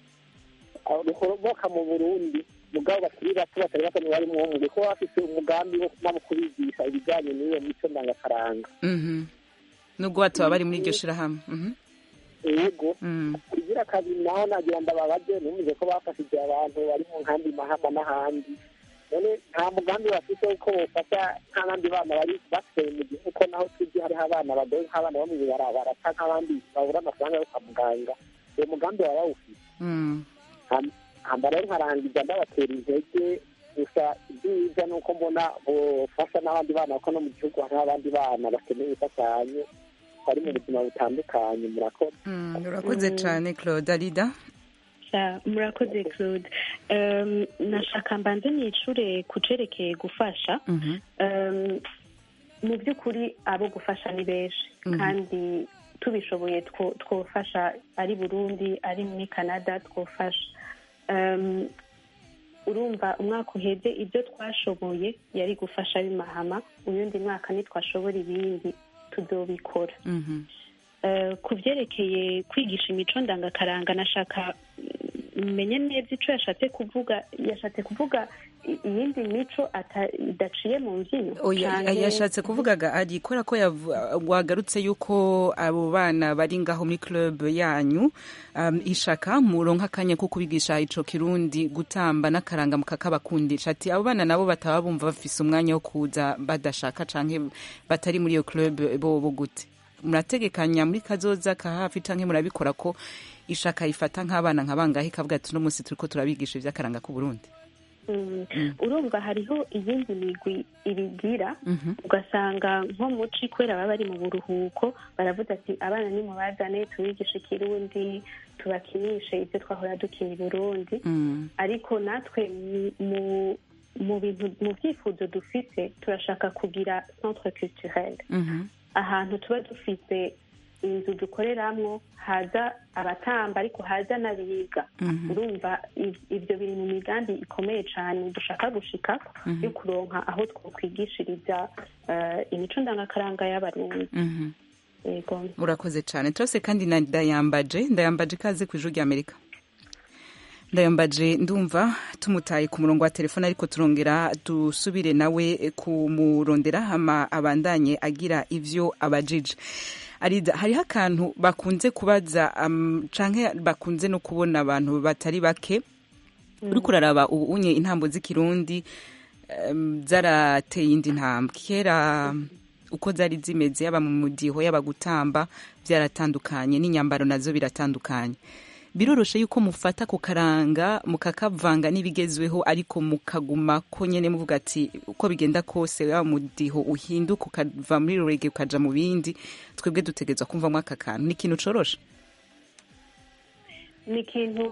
[SPEAKER 9] Abo rukoromoka mu burundi mugabo bakiri bato batari bato bari mu mugwi ko bafite umugambi wo nabo kubigisha ibijanye n'iyo mico ndangakaranga
[SPEAKER 1] Mhm. nubwo bataba bari muri iryo shirahamwe Mhm.
[SPEAKER 9] yego
[SPEAKER 1] Mm.
[SPEAKER 9] kugira kabiri naho nagira ndababaze numvise ko bafashije abantu bari mu nkambi mahama n'ahandi none nta mugambi bafite uko bofasha nk'abandi bana bari basigaye mu gihugu ko naho tuzi hariho abana bagoye nk'abana bo mu ibarabara canke abandi babura amafaranga yo kwa muganga uwo mugambi baba bawufite
[SPEAKER 1] Mm.
[SPEAKER 9] Ham- hamba rero nkarangiza ndabatera intege gusa ibyiza ni uko mbona bofasha n'abandi bana kuko no mu gihugu hariho abandi bana bakeneye imfashanyo bari mu buzima butandukanye murakoze
[SPEAKER 1] Mm, urakoze cane claude arida
[SPEAKER 7] Sa- murakoze claude um, nashaka mbanze nicure ku cerekeye gufasha
[SPEAKER 1] Mhm.
[SPEAKER 7] um, mu by'ukuri abo gufasha ni benshi
[SPEAKER 1] Mhm.
[SPEAKER 7] kandi tubishoboye two- twofasha ari burundi ari muri canada twofasha um, urumva umwaka uheze ibyo twashoboye yari gufasha b'imahama uyundi mwaka nitwashobora ibindi tudobikora
[SPEAKER 1] Mhm.
[SPEAKER 7] Eh, ku byerekeye kwigisha imico ndangakaranga nashaka mm, menye neza ico yashatse kuvuga yashatse kuvuga i- iyindi mico ata- idaciye mu mbyino
[SPEAKER 1] Oya,
[SPEAKER 7] canke-
[SPEAKER 1] yashatse kuvugaga ari kubera ko yavu- wagarutse yuko abo bana bari ngaho muri club yanyu um, ishaka muronka akanya ko kubigisha ico kirundi gutamba n'akaranga mukakabakundisha ati abo bana nabo bataba bumva bafise umwanya wo kuza badashaka canke batari muri iyo club bobo gute murategekanya muri kazoza ka hafi canke murabikora ko ishaka ifata nk'abana nka bangahe ikavuga ati uno munsi turiko turabigisha ivy'akaranga k'u Burundi
[SPEAKER 7] Mm. urumva hariho iyindi migwi ibigira
[SPEAKER 1] Mhm.
[SPEAKER 7] ugasanga nko muci kubera baba bari mu buruhuko baravuga ati abana nimubazane tubigishe ikirundi tubakinishe ibyo twahora dukina i burundi
[SPEAKER 1] Mm.
[SPEAKER 7] ariko natwe mu- mu mu bintu mu byifuzo dufite turashaka kugira centre culturel
[SPEAKER 1] Mhm.
[SPEAKER 7] ahantu tuba dufite inzu dukoreramwo haza abatamba ariko haza n'abiga
[SPEAKER 1] Mhm.
[SPEAKER 7] urumva i- ibyo biri mu migambi ikomeye cyane dushaka gushikako
[SPEAKER 1] Mhm.
[SPEAKER 7] yo kuronka aho twokwigishiriza eh, imico ndangakaranga y'abarundi
[SPEAKER 1] Mhm.
[SPEAKER 7] yego
[SPEAKER 1] urakoze cyane turase kandi na ndayambaje ndayambaje ikaze ku ijuru ry'amerika ndayambaje ndumva tumutaye ku murongo wa telefone ariko turongera dusubire nawe kumurondera hama abandanye agira ivyo abajije arida hariho akantu bakunze kubaza um, canke bakunze no kubona abantu batari bake uriko uraraba ubu unye intambo z'ikirundi um, zarateye indi ntambwe kera uko zari zimeze yaba mu mudiho yaba gutamba byaratandukanye n'inyambaro nazo biratandukanye biroroshe yuko mufata ku karanga mukakavanga n'ibigezweho ariko mukaguma ko nyene muvuga ati uko bigenda kose wa mudiho uhinduka ukava muri rege ukaja mu bindi twebwe dutegerezwa kumvamwo aka kantu ni ikintu coroshe
[SPEAKER 7] ni ikintu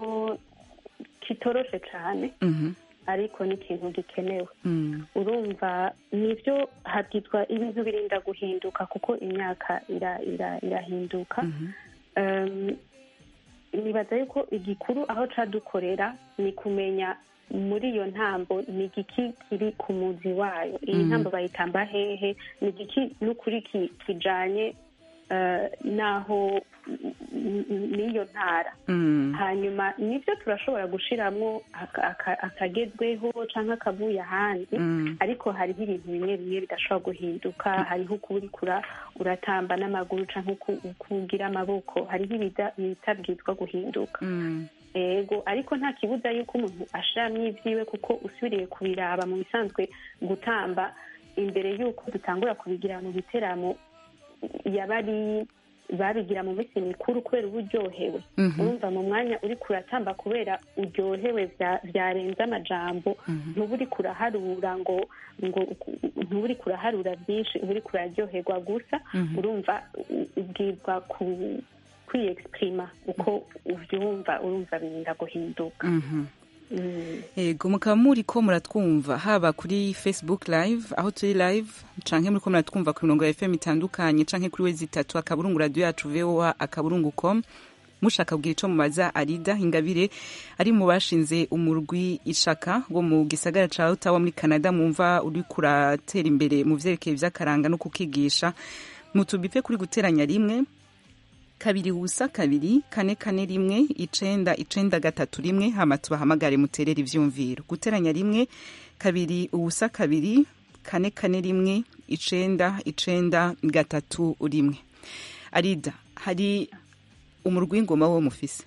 [SPEAKER 7] kitoroshe cyane
[SPEAKER 1] Mhm.
[SPEAKER 7] ariko ni ikintu gikenewe
[SPEAKER 1] Mm.
[SPEAKER 7] urumva nibyo habwitwa ibintu birinda guhinduka kuko imyaka ira- ira- irahinduka Um, nibaza yuko igikuru aho cadukorera ni kumenya muri iyo ntambo ni igiki kiri ku muzi wayo iyi
[SPEAKER 10] Mhm.
[SPEAKER 7] ntambo bayitamba hehe ni igiki n'ukuri ki- kijanye eh, n'aho n- n- n'iyo ntara
[SPEAKER 1] Mm.
[SPEAKER 7] hanyuma nibyo turashobora gushiramwo aka- aka- akagezweho canke akavuye ahandi
[SPEAKER 1] Mm.
[SPEAKER 7] ariko hariho ibintu bimwe bimwe bidashobora guhinduka hariho uko uriko ura- uratamba n'amaguru canke uko uko ugira amaboko hariho ibida- ibitabwizwa guhinduka
[SPEAKER 1] Mm.
[SPEAKER 7] ego ariko nta kibuza yuko umuntu ashiramwo ivyiwe kuko usubiriye kubiraba mu bisanzwe gutamba imbere y'uko dutangura kubigira mu biteramo yaba ari babigira mu minsi mikuru kubera uba uryohewe
[SPEAKER 10] Mhm.
[SPEAKER 7] urumva mu mwanya uri kuratamba kubera uryohewe vya- vyarenze amajambo ntuba uri kuraharura ngo ngo ntuba uri kuraharura byinshi uba uri kuraryoherwa gusa
[SPEAKER 1] Mhm.
[SPEAKER 7] urumva u- ubwirwa ku kwiyexprima uko uvyumva urumva birinda guhinduka
[SPEAKER 1] Mhm.
[SPEAKER 7] Mm.
[SPEAKER 1] Ego mukaba muri ko muratwumva haba kuri Facebook live aho turi live canke muri ko muratwumva ku mirongo ya FM itandukanye canke kuri wezi itatu akaburungu radio yacu VOA akaburungu com mushaka kugira ico mubaza Arida Ingabire ari mu bashinze umurwi ishaka wo mu gisagara ca Ottawa muri Canada mumva uri kuratera imbere mu vyerekeye vy'akaranga no kukigisha mutubipe kuri guteranya rimwe kabiri ubusa kabiri kane kane rimwe icenda icenda gatatu rimwe hama tubahamagare muterere ivyumviro guteranya rimwe kabiri ubusa kabiri kane kane rimwe icenda icenda gatatu rimwe arida hari umurwi w'ingoma wo mufise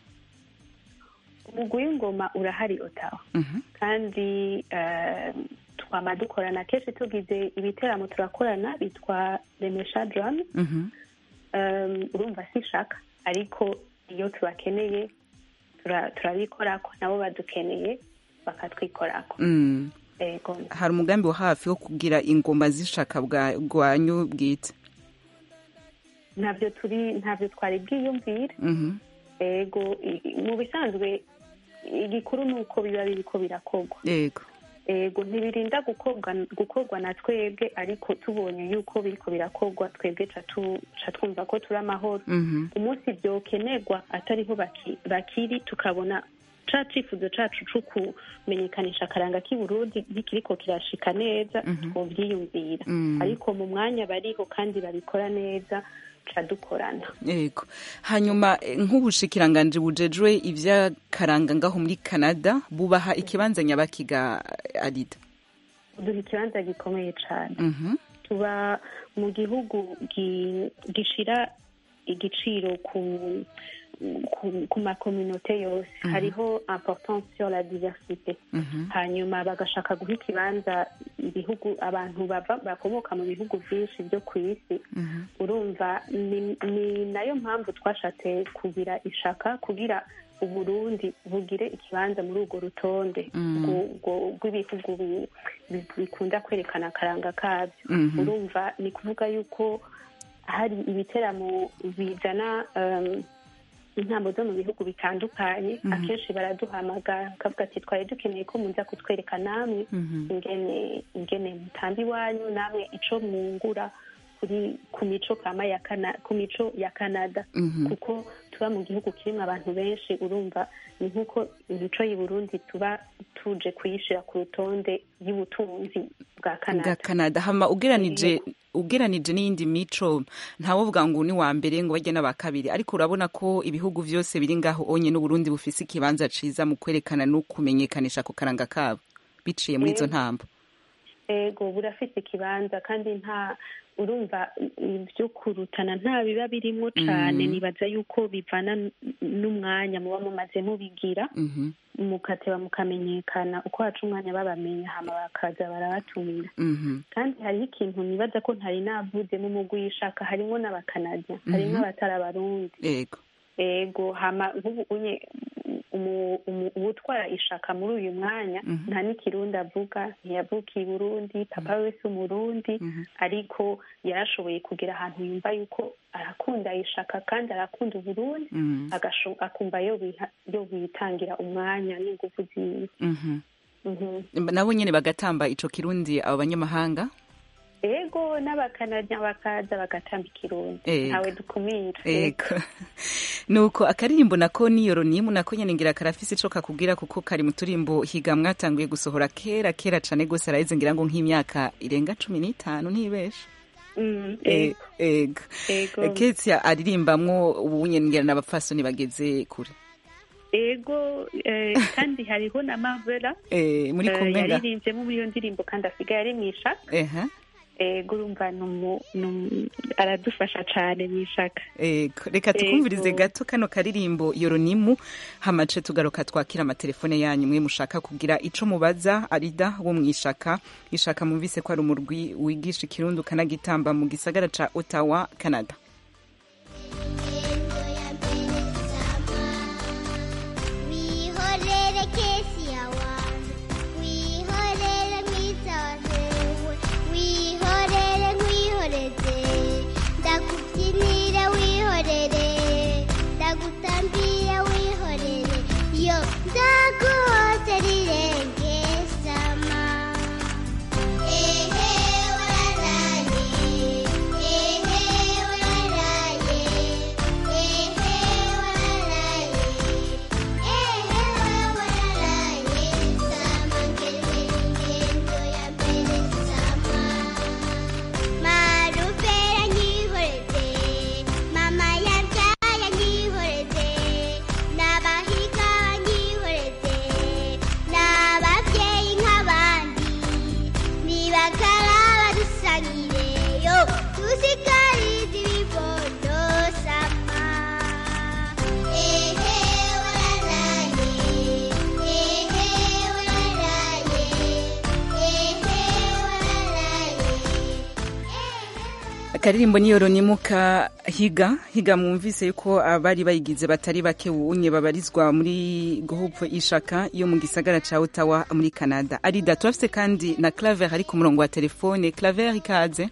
[SPEAKER 7] umugwi w'ingoma urahari otawa
[SPEAKER 1] Mhm.
[SPEAKER 7] kandi eh, twama dukorana kenshi tugize ibiteramo turakorana bitwa remesha drum
[SPEAKER 1] Mhm.
[SPEAKER 7] um, urumva si shaka ariko iyo tubakeneye tura- turabikorako nabo badukeneye bakatwikorako
[SPEAKER 1] Mm.
[SPEAKER 7] ego
[SPEAKER 1] hari umugambi wa hafi wo kugira ingoma z'ishaka bwa- bwanyu bwite
[SPEAKER 7] ntabyo turi ntabyo twari bwiyumvire
[SPEAKER 1] Mhm.
[SPEAKER 7] ego i- i- mu bisanzwe igikuru ni uko biba biriko birakorwa
[SPEAKER 1] yego
[SPEAKER 7] ego ntibirinda gukorwa gukorwa na twebwe ariko tubonye yuko biriko birakorwa twebwe ca tu- ca twumva ko turi amahoro
[SPEAKER 1] Mhm.
[SPEAKER 7] umunsi byokenerwa atariho baki- bakiri tukabona ca cifuzo cacu co kumenyekanisha akaranga k'i Burundi ntikiriko kirashika neza
[SPEAKER 1] Mhm.
[SPEAKER 7] twovyiyumvira
[SPEAKER 1] Mm.
[SPEAKER 7] ariko mu mwanya bariho kandi babikora neza ca dukorana
[SPEAKER 1] yego hanyuma eh, nk'ubushikiranganji bujejwe ivy'akaranga ngaho muri canada bubaha ikibanza nyabakiga arida
[SPEAKER 7] duha ikibanza gikomeye cane
[SPEAKER 1] Mhm.
[SPEAKER 7] tuba mu gihugu gi- gishira igiciro ku ku, ku makominote yose
[SPEAKER 10] Mhm.
[SPEAKER 7] hariho importance sur la diversité
[SPEAKER 10] Mhm.
[SPEAKER 7] hanyuma bagashaka guha ikibanza ibihugu abantu bava bakomoka mu bihugu byinshi byo ku isi urumva ni, ni nayo mpamvu twashatse kugira ishaka kugira uburundi bugire ikibanza muri urwo rutonde
[SPEAKER 10] Mm.
[SPEAKER 7] rwo- rwo- rw'ibihugu bi- bi- bikunda kwerekana akaranga kabyo
[SPEAKER 10] Mhm.
[SPEAKER 7] urumva ni kuvuga yuko hari ibiteramo bizana um, intambo zo mu bihugu bitandukanye
[SPEAKER 10] Mhm.
[SPEAKER 7] akenshi baraduhamagara bakavuga ati twari dukeneye ko muza kutwereka namwe
[SPEAKER 10] Mhm.
[SPEAKER 7] ingene ingene mutamba iwanyu namwe ico mwungura kuri ku mico kama ya Kana, ku mico ya Canada
[SPEAKER 10] Mhm.
[SPEAKER 7] kuko tuba mu gihugu kirimo abantu benshi urumva ni nk'uko imico y'i Burundi tuba tuje kuyishira ku rutonde y'ubutunzi bwa
[SPEAKER 1] bwa
[SPEAKER 7] canada
[SPEAKER 1] canada hama ugeranije ugeranije n'iyindi mico ntawovuga ngo ni wa mbere ngo bajye n'aba kabiri ariko urabona ko ibihugu byose biri ngaho onye n'uburundi bufise ikibanza ciza mu kwerekana no kumenyekanisha ku karanga kabo biciye muri izo
[SPEAKER 7] Yego.
[SPEAKER 1] ntambo
[SPEAKER 7] ego burafite ikibanza kandi nta urumva ibyo kurutana nta biba birimo cyane
[SPEAKER 1] Mhm.
[SPEAKER 7] nibaza yuko bivana n- n'umwanya muba mumaze mubigira
[SPEAKER 1] Mhm,
[SPEAKER 7] mukateba mukamenyekana uko haca umwanya babamenya hama bakaza barabatumira
[SPEAKER 1] mhm,
[SPEAKER 7] kandi hariho ikintu nibaza ko ntari navuze mu mugwi w'ishaka harimo n'abakanadya harimo
[SPEAKER 1] Mhm.
[SPEAKER 7] abatari abarundi
[SPEAKER 1] yego
[SPEAKER 7] ego hama nk'ubu unye umu- umu- uwutwara ishaka muri uyu mwanya
[SPEAKER 1] Mhm.
[SPEAKER 7] nta n'ikirundi avuga ntiyavukiye i burundi papa we si umurundi
[SPEAKER 1] Mhm.
[SPEAKER 7] ariko yarashoboye kugira ahantu yumva yuko arakunda ishaka kandi arakunda uburundi
[SPEAKER 1] Mhm,
[SPEAKER 7] agasho- akumva yo biha- yo bitangira umwanya n'ingufu ziwe
[SPEAKER 1] mhm.
[SPEAKER 7] Mhm.
[SPEAKER 1] nabo nyene bagatamba ico kirundi abo banyamahanga
[SPEAKER 7] ego n'abakanadya bakaza bagatamba ikirundi
[SPEAKER 1] Ego.
[SPEAKER 7] ntawe dukumira
[SPEAKER 1] ego nuko akaririmbo nako niyoro nimu nako nyene ngira karafise ico kakubwira kuko kari mu turimbo higa mwatanguye gusohora kera kera cane gose araheze ngira ngo nk'imyaka irenga cumi n'itanu ntibeshe
[SPEAKER 7] Mm,
[SPEAKER 1] E-
[SPEAKER 7] ego
[SPEAKER 1] ego
[SPEAKER 7] ego
[SPEAKER 1] ketsia aririmbamwo ubu nyene ngira n'abapfasoni bageze kure
[SPEAKER 7] ego eh, kandi hariho na mavera
[SPEAKER 1] Eh, muri
[SPEAKER 7] eh,
[SPEAKER 1] kumwe nga
[SPEAKER 7] yaririmbyemo muri iyo ndirimbo kandi asigaye ari mu ishaka
[SPEAKER 1] eha
[SPEAKER 7] ego urumva ni umu- ni umu- aradufasha cane mu ishaka
[SPEAKER 1] Ego, reka tukumvirize
[SPEAKER 7] Ego.
[SPEAKER 1] gato kano karirimbo yoronimu hamace tugaruka twakira amatelefone yanyu mwe mushaka kugira ico mubaza arida wo mwishaka ishaka mumvise ko ari umurwi wigisha ikirundi ukanagitamba mu gisagara ca ottawa canada
[SPEAKER 10] wihorere kesi yawanjye wihorere nkwisahewe wihorere nkwihoreze ndakubyinire wihorere ndagutambire wihorere yo ndaguhoze rirenge sama ehe wararaye ehe wararaye ehe wararaye marupera nkihoreze mama yabyaye nkihoreze n'abahiga nkihoreze n'ababyeyi nk'abandi nibakaraba dusangire yo tusikarize ibibondo sama ehe wararaye ehe wararaye ehe wararaye
[SPEAKER 1] akaririmbo ni yoronimu ka higa higa mwumvise yuko abari bayigize batari bake unye babarizwa muri groupe ishaka yo mu gisagara ca ottawa muri canada arida turafise kandi na claver ari ku murongo wa telefone claver ikaze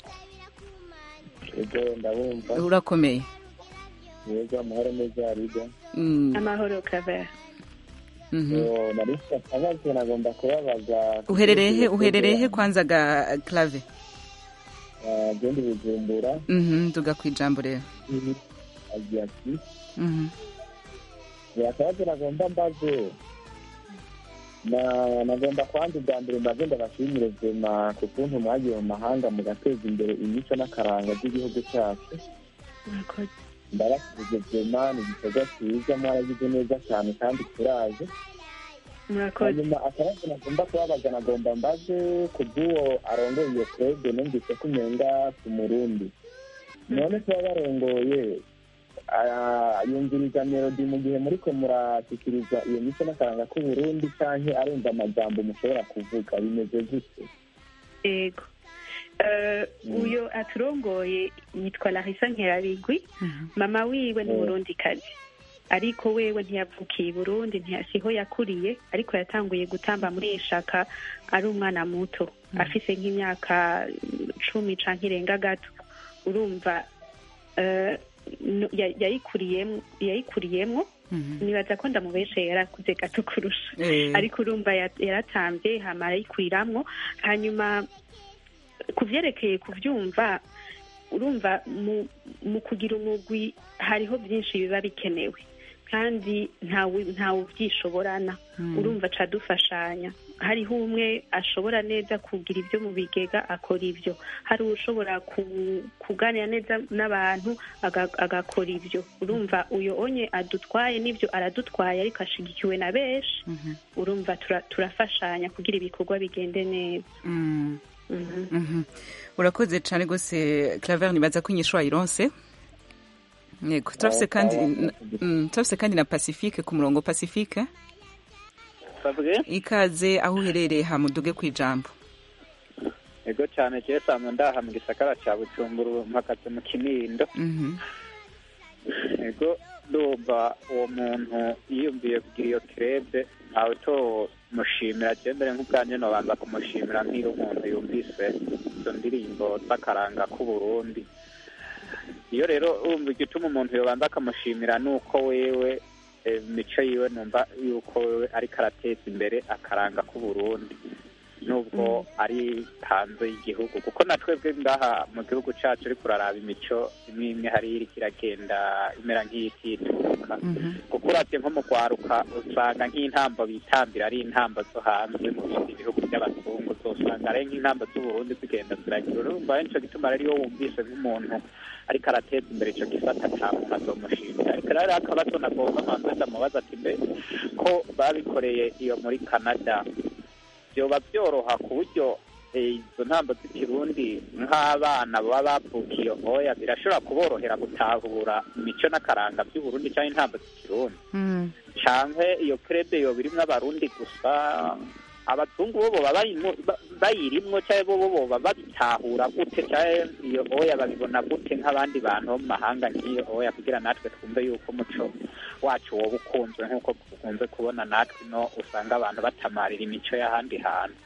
[SPEAKER 4] ego ndabumva
[SPEAKER 1] urakomeye
[SPEAKER 4] yego amahoro meza ariga
[SPEAKER 1] Mm,
[SPEAKER 7] amahoro kavera
[SPEAKER 1] mhm.
[SPEAKER 4] Yo, nari mfite akabazo nagomba kubabaza
[SPEAKER 1] uherereye he uherereye he kwanza ga clave
[SPEAKER 4] genda bujumbura
[SPEAKER 1] Mhm, tuga kwijambo rero
[SPEAKER 4] agira ati
[SPEAKER 1] Mhm,
[SPEAKER 4] akabazo nagomba mbaze na nagomba kwanza ubwa mbere mbaze ndabashimire vema ku kuntu mwagiye mu mahanga mugateza imbere imico n'akaranga by'igihugu cyacu
[SPEAKER 7] murakoze
[SPEAKER 4] ndabashije vema ni igikorwa cyiza mwaragize neza cyane kandi turaje
[SPEAKER 7] murakoze
[SPEAKER 4] hanyuma akabazo nagomba kubabaza nagomba mbaze ku bw'uwo arongoye iyo kurede numvise ko umenga ku murundi none kuba barongoye ah, yumviriza melodi mu gihe muriko murashyikiriza iyo mico n'akaranga k'uburundi canke arumva amajambo mushobora kuvuga bimeze gute
[SPEAKER 7] ego Eh, uyo aturongoye yitwa larisa nkerabigwi mama wiwe ni umurundikazi ariko wewe ntiyavukiye i burundi ntiyasiho yakuriye ariko yatanguye gutamba muri ishaka ari umwana muto afise nk'imyaka mm, cumi canke irenga gato urumva eh, no- ya- yayikuriyemwo yayikuriyemwo
[SPEAKER 1] mhm.
[SPEAKER 7] nibaza ko ndamubeshe yarakuze gato kurusha
[SPEAKER 1] Eh,
[SPEAKER 7] ariko urumva ya- yaratambye hama arayikwiramwo hanyuma ku vyerekeye kuvyumva urumva mu, mu kugira umugwi hariho byinshi biba bikenewe kandi ntawe ntawe ubyishoborana
[SPEAKER 1] Mm.
[SPEAKER 7] urumva aca dufashanya hariho umwe ashobora neza kugira ibyo mu bigega akora ibyo hari ushobora ku- kuganira neza n'abantu aga- agakora ibyo urumva uyo onye adutwaye n'ibyo aradutwaye ariko ashigikiwe na benshi urumva tura- turafashanya kugira ibikorwa bigende neza
[SPEAKER 1] Mm.
[SPEAKER 7] Mhm.
[SPEAKER 1] Mhm. urakoze cyane rwose claver nibaza ko inyishu wayironse yego turafise kandi mm, turafise kandi na pacifique ku murongo pacifique
[SPEAKER 11] sabwe
[SPEAKER 1] ikaze aho uherereye hamuduge ku ijambo
[SPEAKER 11] ego cyane jewe sanzwe ndaha mu gisagara ca bujumbura mpagaze mu kinindo
[SPEAKER 1] Mhm.
[SPEAKER 11] ego ndumva uwo muntu yiyumviye kugira iyo kirebe ntawe tomushimira je mbere nk'ubwanje nobanza kumushimira nk'iyo umuntu yumvise izo ndirimbo z'akaranga k'uburundi iyo rero urumva igituma umuntu yobanza akamushimira ni uko wewe eh, mico yiwe numva yuko wewe ariko arateza imbere akaranga k'uburundi nubwo ari hanze y'igihugu kuko na twebwe ngaha mu gihugu cacu uriko uraraba imico imwe imwe hariyo iriko iragenda imera nk'iyitituka kuko uravye nko mu rwaruka usanga nk'intambo bitambira ari intambo zo hanze mu bindi bihugu by'abazungu uzosanga ari nk'intambo z'uburundi zigenda ziragira urumva nico gituma rero iyo wumvise nk'umuntu ariko arateza imbere ico gisata ca muntu azomushimira ariko rero hariho akabazo nagomba manze ndamubaza ati mbe ko babikoreye iyo muri canada vyoba vyoroha ku buryo eh, izo ntambo z'ikirundi nk'abana baba bavukiye oya birashobora kuborohera gutahura imico n'akaranga vy'uburundi canke intambo z'ikirundi canke iyo krebe yoba irimwo abarundi gusa abazungu bo boba bayimwo- ba- bayirimwo canke bo bo boba babitahura gute canke iyo oya babibona gute nk'abandi bantu bo mu mahanga nk'iyo oya kugira natwe twumve yuko umuco wacu woba ukunzwe nk'uko dukunze kubona natwe ino usanga abantu batamarira imico y'ahandi hantu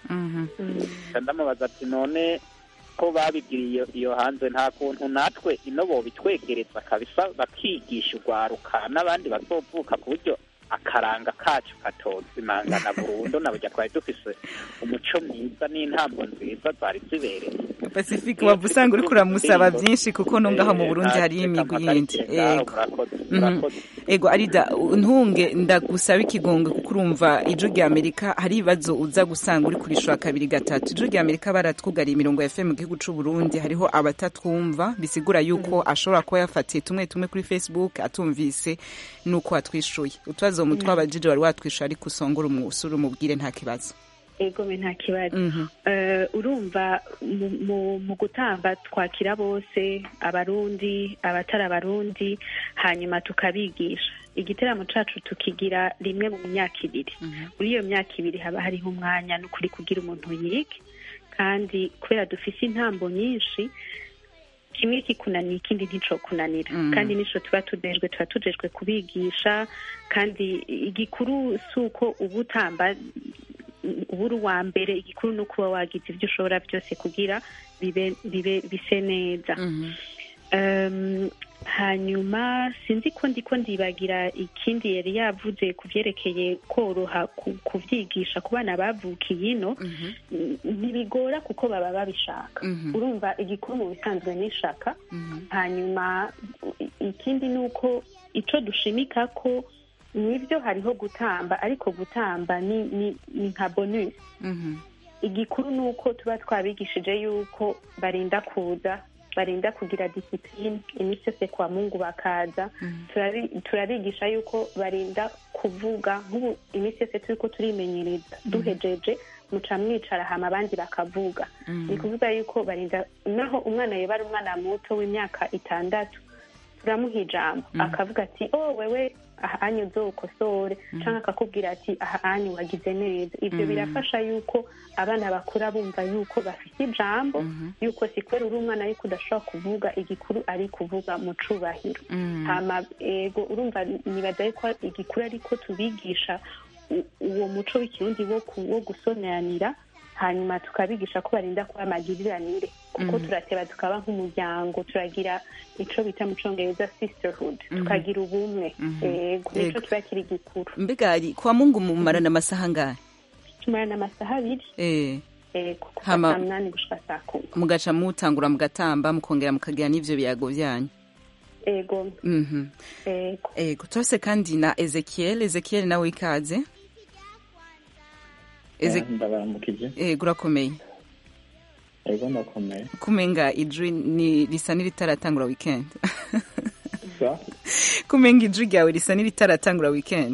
[SPEAKER 11] Nca ndamubaza ati none ko babigiriye iyo hanze nta kuntu natwe ino bobitwegereza kabisa bakigisha urwaruka n'abandi bazovuka ku buryo akaranga kacu katozimangana burundu na burya twari dufise umuco mwiza n'intambo nziza zari zibereye
[SPEAKER 1] pacifique waba usanga uriko uramusaba byinshi kuko no ngaho mu burundi hariyo imigwi yindi yego Mhm. ego arida ntunge ndagusaba ikigongwe kuko urumva ijwi rya amerika hari ibibazo uza gusanga uri kurishura kabiri gatatu ijwi rya amerika baratwugariye imirongo ya fm mu gihugu c'u burundi hariho abatatwumva bisigura yuko ashobora kuba yafatiye tumwe tumwe kuri facebook atumvise nuko watwishuye utubazo mu twabajije wari watwishuye ariko usongora umusore umubwire nta kibazo
[SPEAKER 7] egome nta kibazo
[SPEAKER 1] Mhm.
[SPEAKER 7] Eh, urumva mu- mu- mu gutamba twakira bose abarundi abatari abarundi hanyuma tukabigisha igiteramo cacu tukigira rimwe mu myaka ibiri muri iyo myaka ibiri haba hariho umwanya n'ukuri kugira umuntu yige kandi kubera dufise intambo nyinshi kimwe kikunaniye ikindi nticokunanira
[SPEAKER 1] Mm.
[SPEAKER 7] kandi nico tuba tujejwe tuba tujejwe kubigisha kandi igikuru si uko uba utamba uba uri uwa mbere igikuru ni ukuba wagize ibyo ushobora byose kugira bibe bibe bise neza Um, hanyuma sinzi ko ndiko ndibagira ikindi yari yavuze ku byerekeye koroha ku- kuvyigisha ku bana bavukiye ino n- ntibigora kuko baba babishaka
[SPEAKER 1] Mhm.
[SPEAKER 7] urumva igikuru mu bisanzwe n'ishaka hanyuma i- ikindi ni uko ico dushimika ko nibyo hariho gutamba ariko gutamba ni ni, ni nka bonus igikuru ni uko tuba twabigishije yuko barinda kuza barinda kugira disipline iminsi yose kwa mungu bakaza Turabi- turabigisha yuko barinda kuvuga nk'ubu iminsi yose turiko turimenyereza duhejeje muca mwicara hama abandi bakavuga
[SPEAKER 12] Mhm.
[SPEAKER 7] ni kuvuga yuko barinda naho umwana yoba ari umwana muto w'imyaka itandatu turamuha ijambo
[SPEAKER 12] Mhm.
[SPEAKER 7] akavuga ati oh wewe aha anyu uzokosore canke akakubwira ati aha anyu wagize neza ivyo
[SPEAKER 12] Mhm.
[SPEAKER 7] birafasha yuko abana bakura bumva yuko bafite ijambo yuko si kubera uri umwana ariko udashobora kuvuga igikuru ari kuvuga mu cubahiro
[SPEAKER 12] Mhm.
[SPEAKER 7] hama ego urumva nibaza yuko igikuru ariko tubigisha u- uwo muco w'ikirundi wo ku- wo gusoneranira hanyuma tukabigisha ko barinda kuba amagiriranire kuko
[SPEAKER 1] Mhm.
[SPEAKER 7] turateba tukaba nk'umuryango turagira ico bita mu congereza sisterhood
[SPEAKER 1] Mhm.
[SPEAKER 7] tukagira ubumwe
[SPEAKER 1] Mhm.
[SPEAKER 7] ego nico
[SPEAKER 1] Ego.
[SPEAKER 7] kiba kiri gikuru
[SPEAKER 1] mbega ari kwa mungu mumarana amasaha angahe
[SPEAKER 7] tumarana amasaha abiri
[SPEAKER 1] eh
[SPEAKER 7] ego kuva
[SPEAKER 1] Hama-
[SPEAKER 7] saa munani gushika saa kumi
[SPEAKER 1] mugaca mutangura mugatamba mukongera mukagira n'ivyo biyago vyanyu
[SPEAKER 7] ego
[SPEAKER 1] Mhm.
[SPEAKER 7] ego
[SPEAKER 1] ego turafise kandi na ezekiel ezekiel nawe ikaze Eze-
[SPEAKER 4] ndabaramukije
[SPEAKER 1] ego urakomeye
[SPEAKER 4] ego ndakomeye
[SPEAKER 1] kumenga ijwi ni risa n'iritaratangura weekend
[SPEAKER 4] sa
[SPEAKER 1] kumenga ijwi ryawe risa n'iritaratangura weekend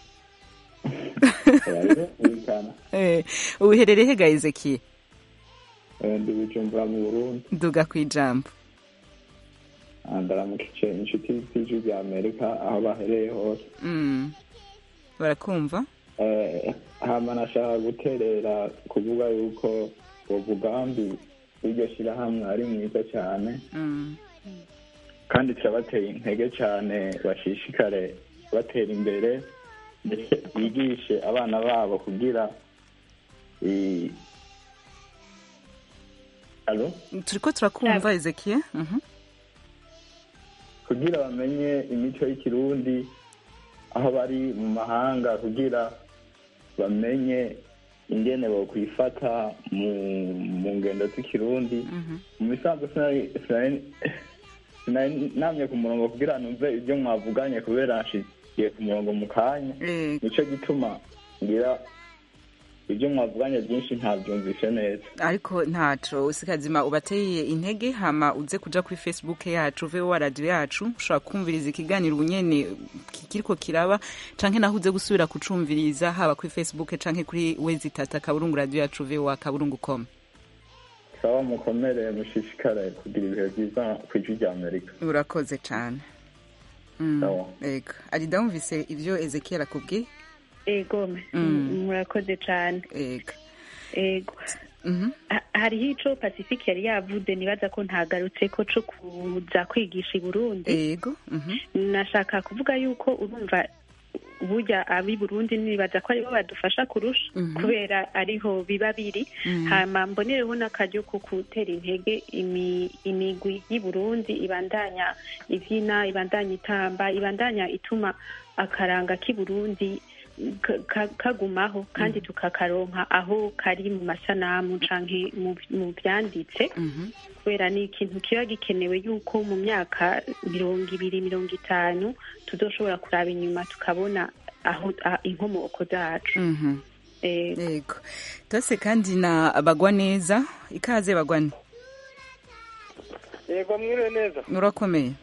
[SPEAKER 4] birumvikana
[SPEAKER 1] Eh, uherereye hega ezekiel
[SPEAKER 4] Eh, ndi bujumbura mu burundi
[SPEAKER 1] duga ku ijambo
[SPEAKER 4] Ah, ndaramukije inshuti z'ijwi rya amerika aho bahereye hose
[SPEAKER 1] Mm. barakumva
[SPEAKER 4] Eh, hama nashaka guterera kuvuga yuko uwo mugambi w'iryo shyirahamwe ari mwiza cyane
[SPEAKER 1] Mm.
[SPEAKER 4] kandi turabateye intege cyane bashishikare batera imbere ndetse bigishe abana babo kugira i- alo
[SPEAKER 1] turiko turakumva ezekiel Mhm.
[SPEAKER 4] kugira bamenye imico y'ikirundi aho bari mu mahanga kugira bamenye ingene bokwifata mu mu ngendo z'ikirundi mu bisanzwe sinari- sinari- sinari namye ku murongo kugira numve ibyo mwavuganye kubera nshigiye ku murongo mu kanya
[SPEAKER 1] Eh,
[SPEAKER 4] nicyo gituma ngira ibyo mwavuganye byinshi ntabyumvishe neza
[SPEAKER 1] ariko ntaco usikazima ubateye intege hama uze kuja kuri facebook yacu vowa radio yacu ushobora kumviriza ikiganiro ubunyene kiriko kiraba canke naho uze gusubira kucumviriza haba kuri facebook canke kuri wezi tata kaburungu radio yacu vowa kaburungu com
[SPEAKER 4] sawa mukomere mushishikare kugira ibihe byiza ku ijwi rya amerika
[SPEAKER 1] urakoze cane Mm,
[SPEAKER 4] Sawa.
[SPEAKER 1] ego arida wumvise ivyo ezekiel akubwiye
[SPEAKER 7] ego
[SPEAKER 1] Mm.
[SPEAKER 7] murakoze cane
[SPEAKER 1] ego
[SPEAKER 7] ego
[SPEAKER 1] Mhm.
[SPEAKER 7] Ha- hariho ico pacifique yari yavuze nibaza ko ntagarutseko co kuza kwigisha i burundi
[SPEAKER 1] ego Mhm.
[SPEAKER 7] nashaka kuvuga yuko urumva burya ab'i burundi nibaza ko aribo badufasha kurusha
[SPEAKER 1] Mhm.
[SPEAKER 7] kubera ariho biba biri
[SPEAKER 1] Mhm.
[SPEAKER 7] hama mbonereho n'akaryo ko gutera intege imi- imigwi y'i burundi ibandanya ivyina ibandanya itamba ibandanya ituma akaranga k'i burundi ka- ka- kagumaho kandi tukakaronka aho kari mu masanamu canke mu- mu vyanditse
[SPEAKER 1] Mhm.
[SPEAKER 7] kubera ni ikintu kiba gikenewe yuko mu myaka mirongo ibiri mirongo itanu tuzoshobora kuraba inyuma tukabona aho a- inkomoko zacu
[SPEAKER 1] Mhm.
[SPEAKER 7] Eh,
[SPEAKER 1] ego tose kandi na bagwa neza ikaze bagwane
[SPEAKER 3] yego mwiriwe neza
[SPEAKER 1] urakomeye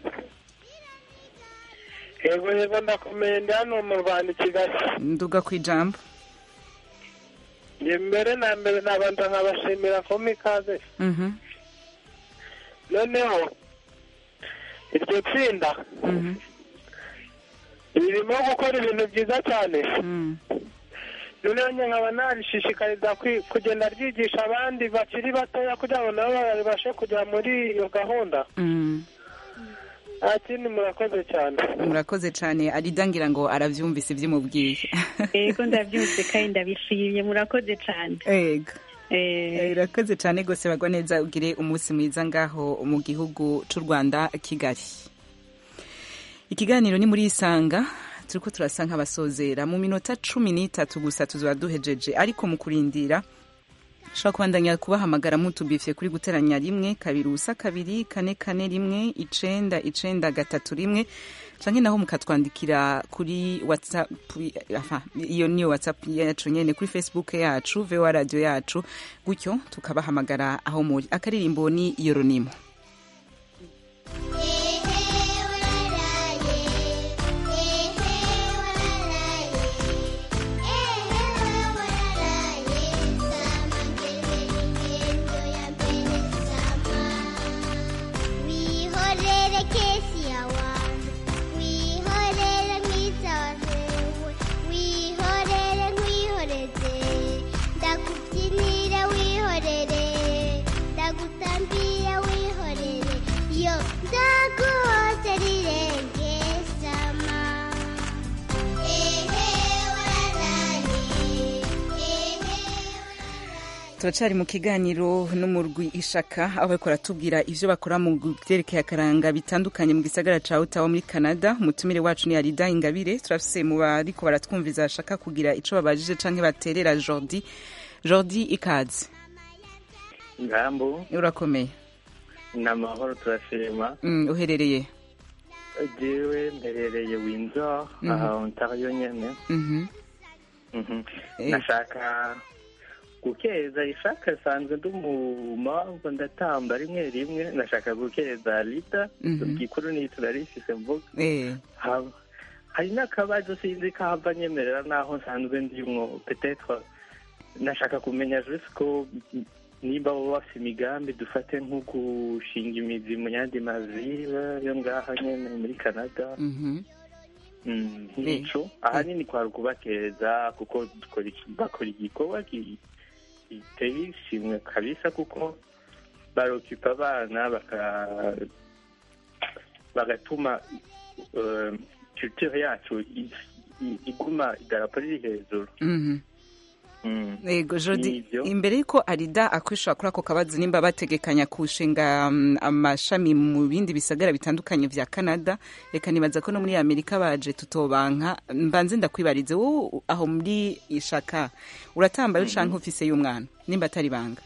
[SPEAKER 3] yego yego ndakomeye ndi hano mu rwanda i kigali
[SPEAKER 1] nduga ku ijambo
[SPEAKER 3] njye mbere na mbere nabanza nkabashimira ko ikaze
[SPEAKER 1] Mhm.
[SPEAKER 3] noneho iryo tsinda
[SPEAKER 1] Mhm.
[SPEAKER 3] ririmo gukora ibintu byiza cyane
[SPEAKER 1] Mm.
[SPEAKER 3] noneho njye nkaba narishishikariza kwi- kugenda ryigisha abandi bakiri batoya kugira ngo nabo babashe kujya muri iyo gahunda
[SPEAKER 1] Mm.
[SPEAKER 3] nta kindi murakoze cyane
[SPEAKER 1] murakoze cyane arida ngira ngo aravyumvise ibyo umubwiye
[SPEAKER 7] ego ndabyumvise kandi ndabishimye murakoze cane
[SPEAKER 1] ego
[SPEAKER 7] Eh,
[SPEAKER 1] Eh, urakoze cyane rwose bagwa neza ugire umunsi mwiza ngaho mu gihugu cy'u rwanda kigali ikiganiro ni muri isanga turiko turasa nk'abasozera mu minota cumi n'itatu gusa tuzaba duhejeje ariko mu kurindira ushobora kubandanya kubahamagara mutubifye kuri guteranya rimwe kabiri ubusa kabiri kane kane rimwe icenda icenda gatatu rimwe canke naho mukatwandikira kuri whatsapp aha, iyo niyo whatsapp yacu nyene kuri facebook yacu voa radio yacu gutyo tukabahamagara aho muri akaririmbo ni yoronimo
[SPEAKER 10] wihorere kesi yawanjye wihorere nk'isazewe wihorere nkwihoreze ndakubyinire wihorere ndagutambire wihorere yo ndaguhoze rirenge sama ehe wararaye
[SPEAKER 1] turacari mu kiganiro n'umurwi ishaka aho bariko baratubwira ivyo bakora mu vyerekeye akaranga bitandukanye mu gisagara ca Ottawa muri Canada umutumire wacu ni Arida Ingabire turafise mu bariko baratwumviza bashaka kugira ico babajije canke baterera Jordi Jordi ikaze
[SPEAKER 12] ngambu
[SPEAKER 1] urakomeye
[SPEAKER 12] ni amahoro turashima
[SPEAKER 1] mm, uherereye
[SPEAKER 12] jewe mperereye windsor
[SPEAKER 1] Mhm.
[SPEAKER 12] aha ontario nyene
[SPEAKER 1] Mhm.
[SPEAKER 12] Mhm.
[SPEAKER 1] Eh.
[SPEAKER 12] nashaka gukeza ishaka sanzwe ndi umumamvu ndatamba rimwe rimwe nashaka gukeza lita
[SPEAKER 1] Mhm.
[SPEAKER 12] igikuru ni turarifise mvuga
[SPEAKER 1] Eh.
[SPEAKER 12] Ha- hari n'akabazo sinzi kahava nyemerera naho nsanzwe ndimwo petetre nashaka kumenya juste ko nimba baba bafite imigambi dufate nko gushinga imizi mu yandi mazira yo ngaha nyene muri canada
[SPEAKER 1] Mhm.
[SPEAKER 12] Mm, nk'ico ahanini kwari ukubakeza kuko dukora iki- bakora igikorwa ki- giteye ishimwe kabisa kuko barokipa abana baka bagatuma eh, culture yacu i- i- iguma idarapo riri hejuru
[SPEAKER 1] Mhm.
[SPEAKER 12] Mm.
[SPEAKER 1] Ego Jody
[SPEAKER 12] Nivyo.
[SPEAKER 1] imbere yuko Arida akwishura kuri ako kabazo nimba bategekanya kushinga mm, amashami mu bindi bisagara bitandukanye vya Canada reka nibaza ko no muri Amerika baje tutobanka mbanze ndakwibarize wowe aho muri ishaka uratambaye canke ufise y'umwana nimba atari banga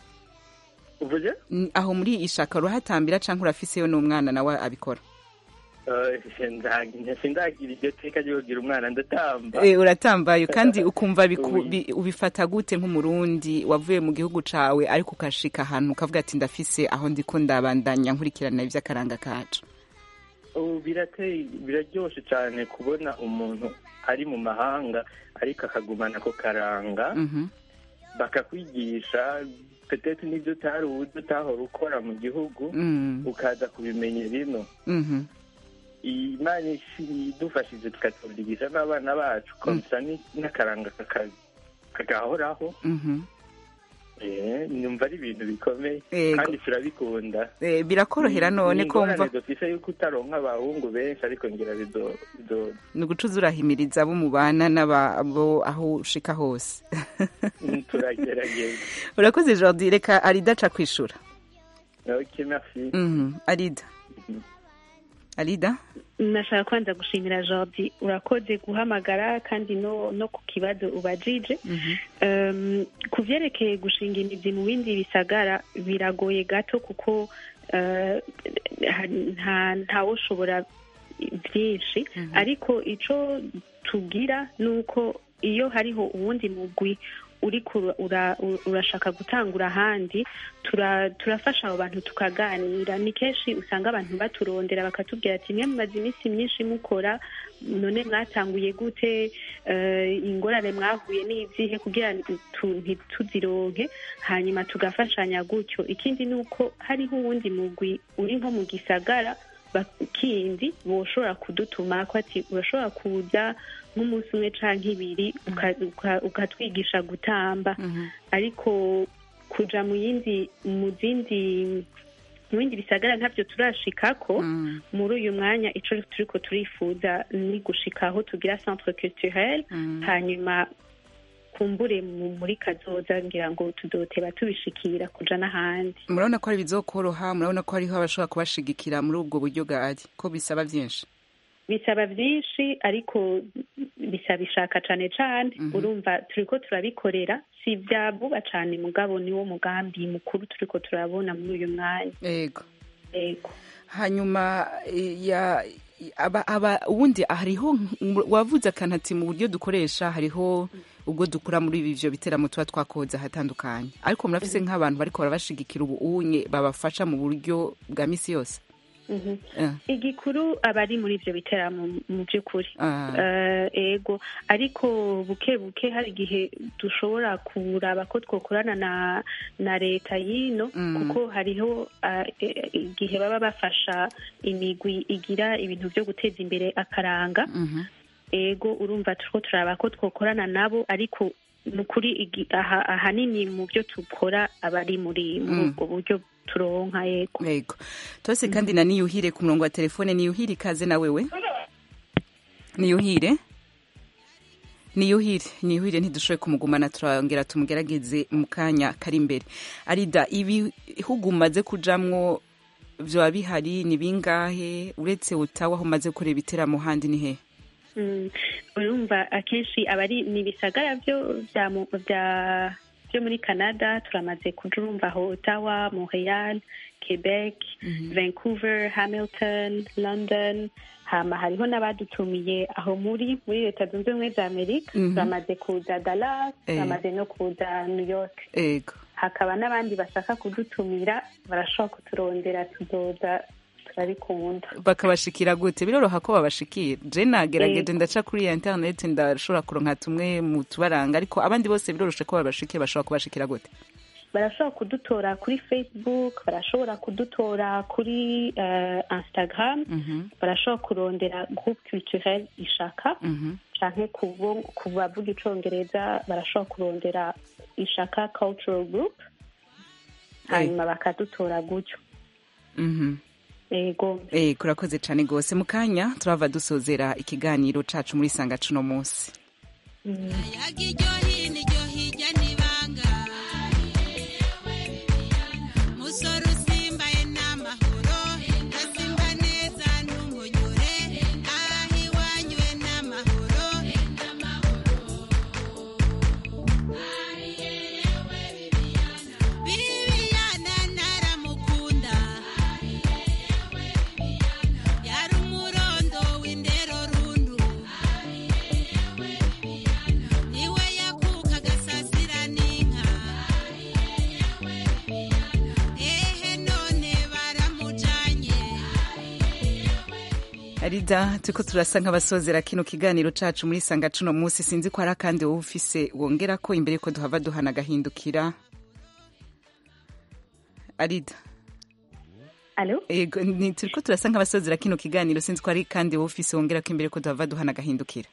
[SPEAKER 12] uvuze
[SPEAKER 1] N- aho muri ishaka urahatambira canke urafiseyo n'umwana nawe abikora
[SPEAKER 12] Eh, sindagira sindagira iryo teka ryo kugira umwana ndatamba
[SPEAKER 1] Eh, uratambaye kandi ukumva biku- bi- ubifata gute nk'umurundi wavuye mu gihugu cawe ariko ukashika ahantu ukavuga ati ndafise aho ndiko ndabandanya nkurikirana ivy'akaranga kacu
[SPEAKER 12] ubu birateye biraryoshe cyane kubona umuntu ari mu mahanga ariko akagumana ako karanga
[SPEAKER 1] Mhm.
[SPEAKER 12] bakakwigisha petete n'ibyo utari uzi utahora ukora mu gihugu
[SPEAKER 1] Mm.
[SPEAKER 12] ukaza kubimenya bino
[SPEAKER 1] Mhm.
[SPEAKER 12] imana ishi- idufashije tukatubyigisha n'abana bacu komsa ni- n'akaranga kaka- kagahoraho
[SPEAKER 1] Mhm.
[SPEAKER 12] Eh, numva ari ibintu bikomeye
[SPEAKER 1] Yego.
[SPEAKER 12] kandi turabikunda
[SPEAKER 1] Eh, birakorohera none ko
[SPEAKER 12] Ni
[SPEAKER 1] mva
[SPEAKER 12] ingorane dufise yuko utaronka abahungu benshi ariko ngira bizo bizo
[SPEAKER 1] ni ugucuza urahimiriza abo mubana n'abo aho ushika hose
[SPEAKER 12] turagerageza
[SPEAKER 1] urakoze Jordi reka Arida aca kwishura
[SPEAKER 12] ok merci
[SPEAKER 1] Mhm. Arida Arida
[SPEAKER 7] nashaka kwanza gushimira jordi urakoze guhamagara kandi no no ku kibazo ubajije um, ku vyerekeye gushinga imizi mu bindi bisagara biragoye gato kuko uh, nta ntawoshobora byinshi ariko ico tugira ni uko iyo hariho uwundi mugwi uriko ura- ura- urashaka gutangura ahandi tura- turafasha abo bantu tukaganira ni kenshi usanga abantu baturondera bakatubwira ati mwe mumaze iminsi myinshi mukora none mwatanguye gute Eh, ingorane mwahuye n'izihe kugira tu- ntituzironke hanyuma tugafashanya gutyo ikindi ni uko hariho uwundi mugwi uri nko mu gisagara ba- kindi boshobora kudutuma ko ati urashobora kuza nk'umunsi umwe canke ibiri uka- uka- ukatwigisha gutamba ariko kuja mu yindi mu zindi mu bindi bisagara ntabyo turashikako muri uyu mwanya ico turiko turifuza ni gushika aho tugira centre culturel hanyuma kumbure mu- muri kazoza ngira ngo tudoteba tubishikira kuja n'ahandi
[SPEAKER 1] murabona ko ari bizokoroha murabona ko hariho abashobora kubashigikira muri ubwo buryo bwari ko bisaba byinshi
[SPEAKER 7] bisaba byinshi ariko bisaba ishaka cane cane urumva turiko turabikorera si ibya vuba cane mugabo niwo mugambi mukuru turiko turabona muri uyu mwanya
[SPEAKER 1] yego
[SPEAKER 7] yego
[SPEAKER 1] hanyuma eh, ya aba aba ubundi hariho nk- wavuze akantu ati mu buryo dukoresha hariho ubwo dukura muri ibi byo biteramo tuba twakoze ahatandukanye ariko murafise nk'abantu bariko barabashigikira ubu unye babafasha mu buryo bwa misi yose
[SPEAKER 7] Mhm.
[SPEAKER 1] Eh.
[SPEAKER 7] igikuru aba ari muri ivyo biteramo mu by'ukuri
[SPEAKER 1] Ah.
[SPEAKER 7] Eh, ego ariko buke buke hari igihe dushobora kuraba ko twokorana na na leta y'ino
[SPEAKER 1] Mm.
[SPEAKER 7] kuko hariho ah, eh, igihe baba bafasha imigwi igira ibintu byo guteza imbere akaranga
[SPEAKER 1] Mhm.
[SPEAKER 7] ego urumva turiko turaba ko twokorana nabo ariko ni ukuri igi- aha- ahanini mu byo dukora aba ari muri muri
[SPEAKER 1] Mm.
[SPEAKER 7] ubwo buryo turonka yego
[SPEAKER 1] yego tose kandi na niyuhire ku murongo wa telefone niyuhire ikaze na wewe niyuhire niyuhire niyuhire ntidushoboye kumugumana turongera tumugerageze mu kanya kari imbere arida ibihugu umaze kujamwo vyoba bihari ni bingahe uretse utawa aho umaze gukorera ibiteramo handi ni hehe
[SPEAKER 7] Mm, urumva akenshi aba ari ni ibisagara byo bya mu- bya byo muri canada turamaze kuja urumva aho ottawa montreal quebec vancouver hamilton london hama hariho n'abadutumiye aho muri muri leta zunze ubumwe za amerika
[SPEAKER 1] Mhm.
[SPEAKER 7] turamaze kuza dallas
[SPEAKER 1] Eh.
[SPEAKER 7] turamaze no kuza new york
[SPEAKER 1] ego
[SPEAKER 7] hakaba n'abandi bashaka kudutumira barashobora kuturondera tuzoza turabikunda
[SPEAKER 1] bakabashikira gute biroroha ko babashikira je nagerageje
[SPEAKER 7] Ego.
[SPEAKER 1] ndaca kuri ya internet ndashobora kuronka tumwe mu tubaranga ariko abandi bose biroroshe ko babashikira bashobora kubashikira gute
[SPEAKER 7] barashobora kudutora kuri facebook barashobora kudutora kuri eh, instagram
[SPEAKER 1] Mhm,
[SPEAKER 7] barashobora kurondera groupe culturel ishaka
[SPEAKER 1] mhm.
[SPEAKER 7] canke kubo- ku bavuga icongereza barashobora kurondera ishaka cultural group hanyuma bakadutora gutyo
[SPEAKER 1] Mhm.
[SPEAKER 7] ego
[SPEAKER 1] Eh, kurakoze cyane rwose mu kanya turava dusozera ikiganiro cacu muri sanga cuno munsi
[SPEAKER 13] musoro usimbaye n'amahoro asimba neza n'umunyure aho iwanywe n'amahoro bibiyana naramukunda yari umurondo w'indero rundu niwe yakuka agasasira n'inka ehe none baramujanye
[SPEAKER 1] arida turiko turasa nk'abasozera kino kiganiro cacu muri sanga cuno munsi sinzi ko hari akandi wowe ufise wongera ko imbere ko duhava duhana agahindukira arida
[SPEAKER 7] alo
[SPEAKER 1] ego ni turiko turasa nk'abasozera kino kiganiro sinzi ko hari kandi wowe ufise wongera ko imbere ko duhava duhana agahindukira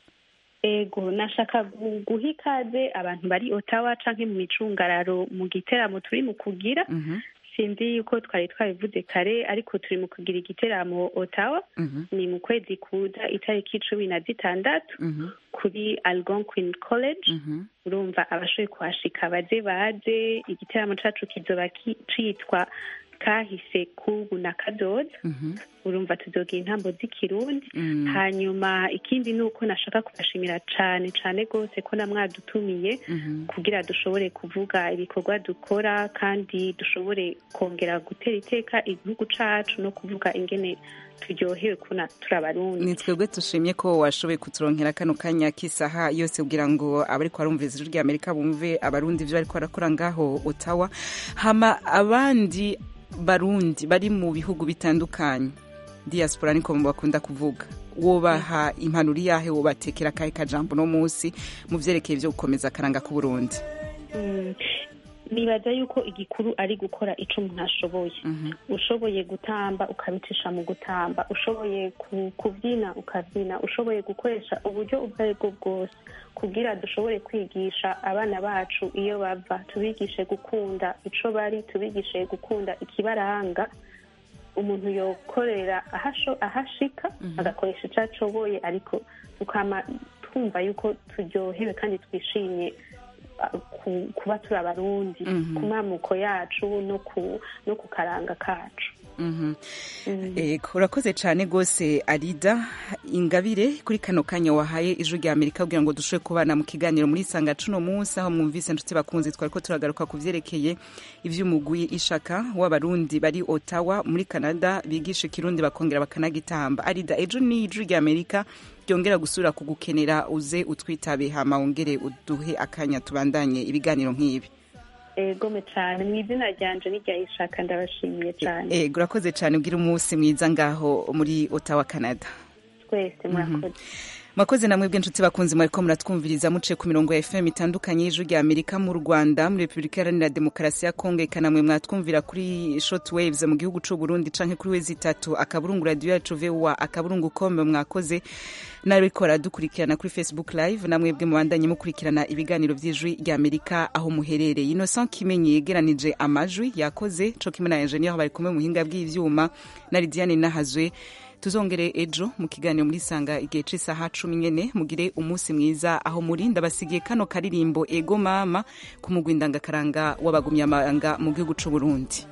[SPEAKER 7] ego nashaka gu- guha ikaze abantu bari otawa canke mu micungararo mu giteramo turi mu kugira sinzi yuko twari twabivuze kare ariko turi mu kugira igiteramo otawa ni mu kwezi kuza itariki cumi na zitandatu kuri algonquin college urumva abashoboye kuhashika baze baze igiteramo cacu kizoba ki- citwa kahise kubu na kadoza urumva tuzogira intambo z'ikirundi
[SPEAKER 1] Mm.
[SPEAKER 7] hanyuma ikindi ni uko nashaka kubashimira cane cane rwose ko namwadutumiye kugira dushobore kuvuga ibikorwa dukora kandi dushobore kongera gutera iteka igihugu cacu no kuvuga ingene turyohewe kuna turi abarundi
[SPEAKER 1] ni twebwe tushimye ko washoboye kuturonkera kano kanya k'isaha yose kugira ngo abariko barumviriza ijwi ry'amerika bumve abarundi ivyo bariko barakora ngaho otawa hama abandi barundi bari mu bihugu bitandukanye diaspora niko bakunda kuvuga wobaha impanuro iyahe wobatekera akahe kajambo no munsi mu vyerekeye vyo gukomeza akaranga k'uburundi
[SPEAKER 7] Mm, nibaza yuko igikuru ari gukora ico umuntu ashoboye ushoboye gutamba ukabicisha mu gutamba ushoboye ku- kubyina ukabyina ushoboye gukoresha uburyo ubwo ari bwo bwose kugira dushobore kwigisha abana bacu iyo bava tubigishe gukunda ico bari tubigishe gukunda ikibaranga umuntu yokorera ahasho- ahashika agakoresha ico ashoboye ariko tukama twumva yuko turyohewe kandi twishimye uh, ku- kuba turi abarundi
[SPEAKER 1] Mhm.
[SPEAKER 7] ku mamuko yacu no ku no ku karanga kacu
[SPEAKER 1] Mhm. Ego, urakoze cyane rwose arida ingabire kuri kano kanya wahaye ijwi rya amerika kugira ngo dushobore kubana mu kiganiro muri sanga cuno munsi aho mwumvise nshuti bakunzi twari ko turagaruka ku vyerekeye ivy'umugwi ishaka w'abarundi bari otawa muri canada bigisha ikirundi bakongera bakanagitamba arida ejo ni ijwi rya amerika ryongera gusubira kugukenera uze utwitabe hama wongere uduhe akanya tubandanye ibiganiro nk'ibi
[SPEAKER 7] egome cyane mu izina ryanje n'irya ishaka ndabashimiye cyane
[SPEAKER 1] ego urakoze cyane ugira umunsi mwiza ngaho muri otawa canada
[SPEAKER 7] twese murakoze
[SPEAKER 1] mwakoze namwe bw'inshuti bakunzi mwariko muratwumviriza muciye ku mirongo ya fm itandukanye y'ijwi rya amerika mu rwanda muri repubulika iharanira demokarasi ya kongo eka namwe mwatwumvira kuri short waves mu gihugu c'u burundi canke kuri wezi itatu akaburungu radiyo yacu voa akaburungu com mwakoze nariko dukurikirana kuri facebook live namwebwe mubandanye mukurikirana ibiganiro vy'ijwi rya amerika aho muherereye innocent kimenyi yegeranije amajwi yakoze co kimwe na engineer bari kumwe mu buhinga bw'ivyuma na lidiane nahazwe tuzongere ejo mu kiganiro muri sanga igihe c'isaha cumi nyene mugire umunsi mwiza aho muri ndabasigiye kano karirimbo ego mama ku mugwi ndangakaranga w'abagumyamanga mu gihugu c'u burundi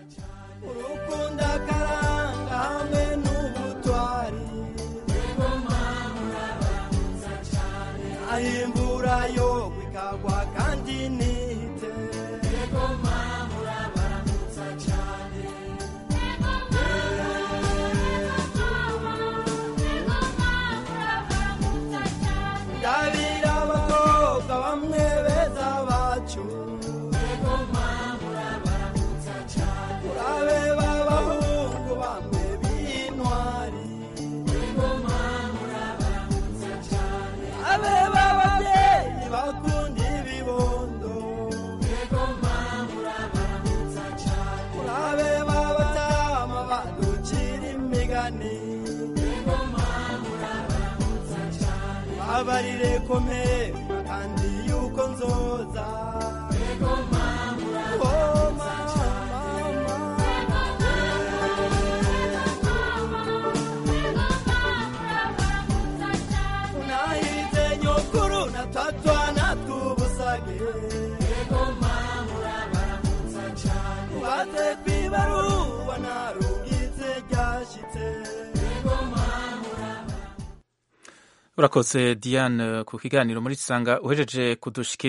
[SPEAKER 14] hamwe n'ubutwari ahimbura yo ikagwa kandi nite ungarire komera kandi yuko nzoza Oh, unahize nyokuru na tatwa na tubusage ubaze kwibaruwa narubwize ryashitse
[SPEAKER 15] urakoze diane ku kiganiro muri sanga uhejeje kudushikira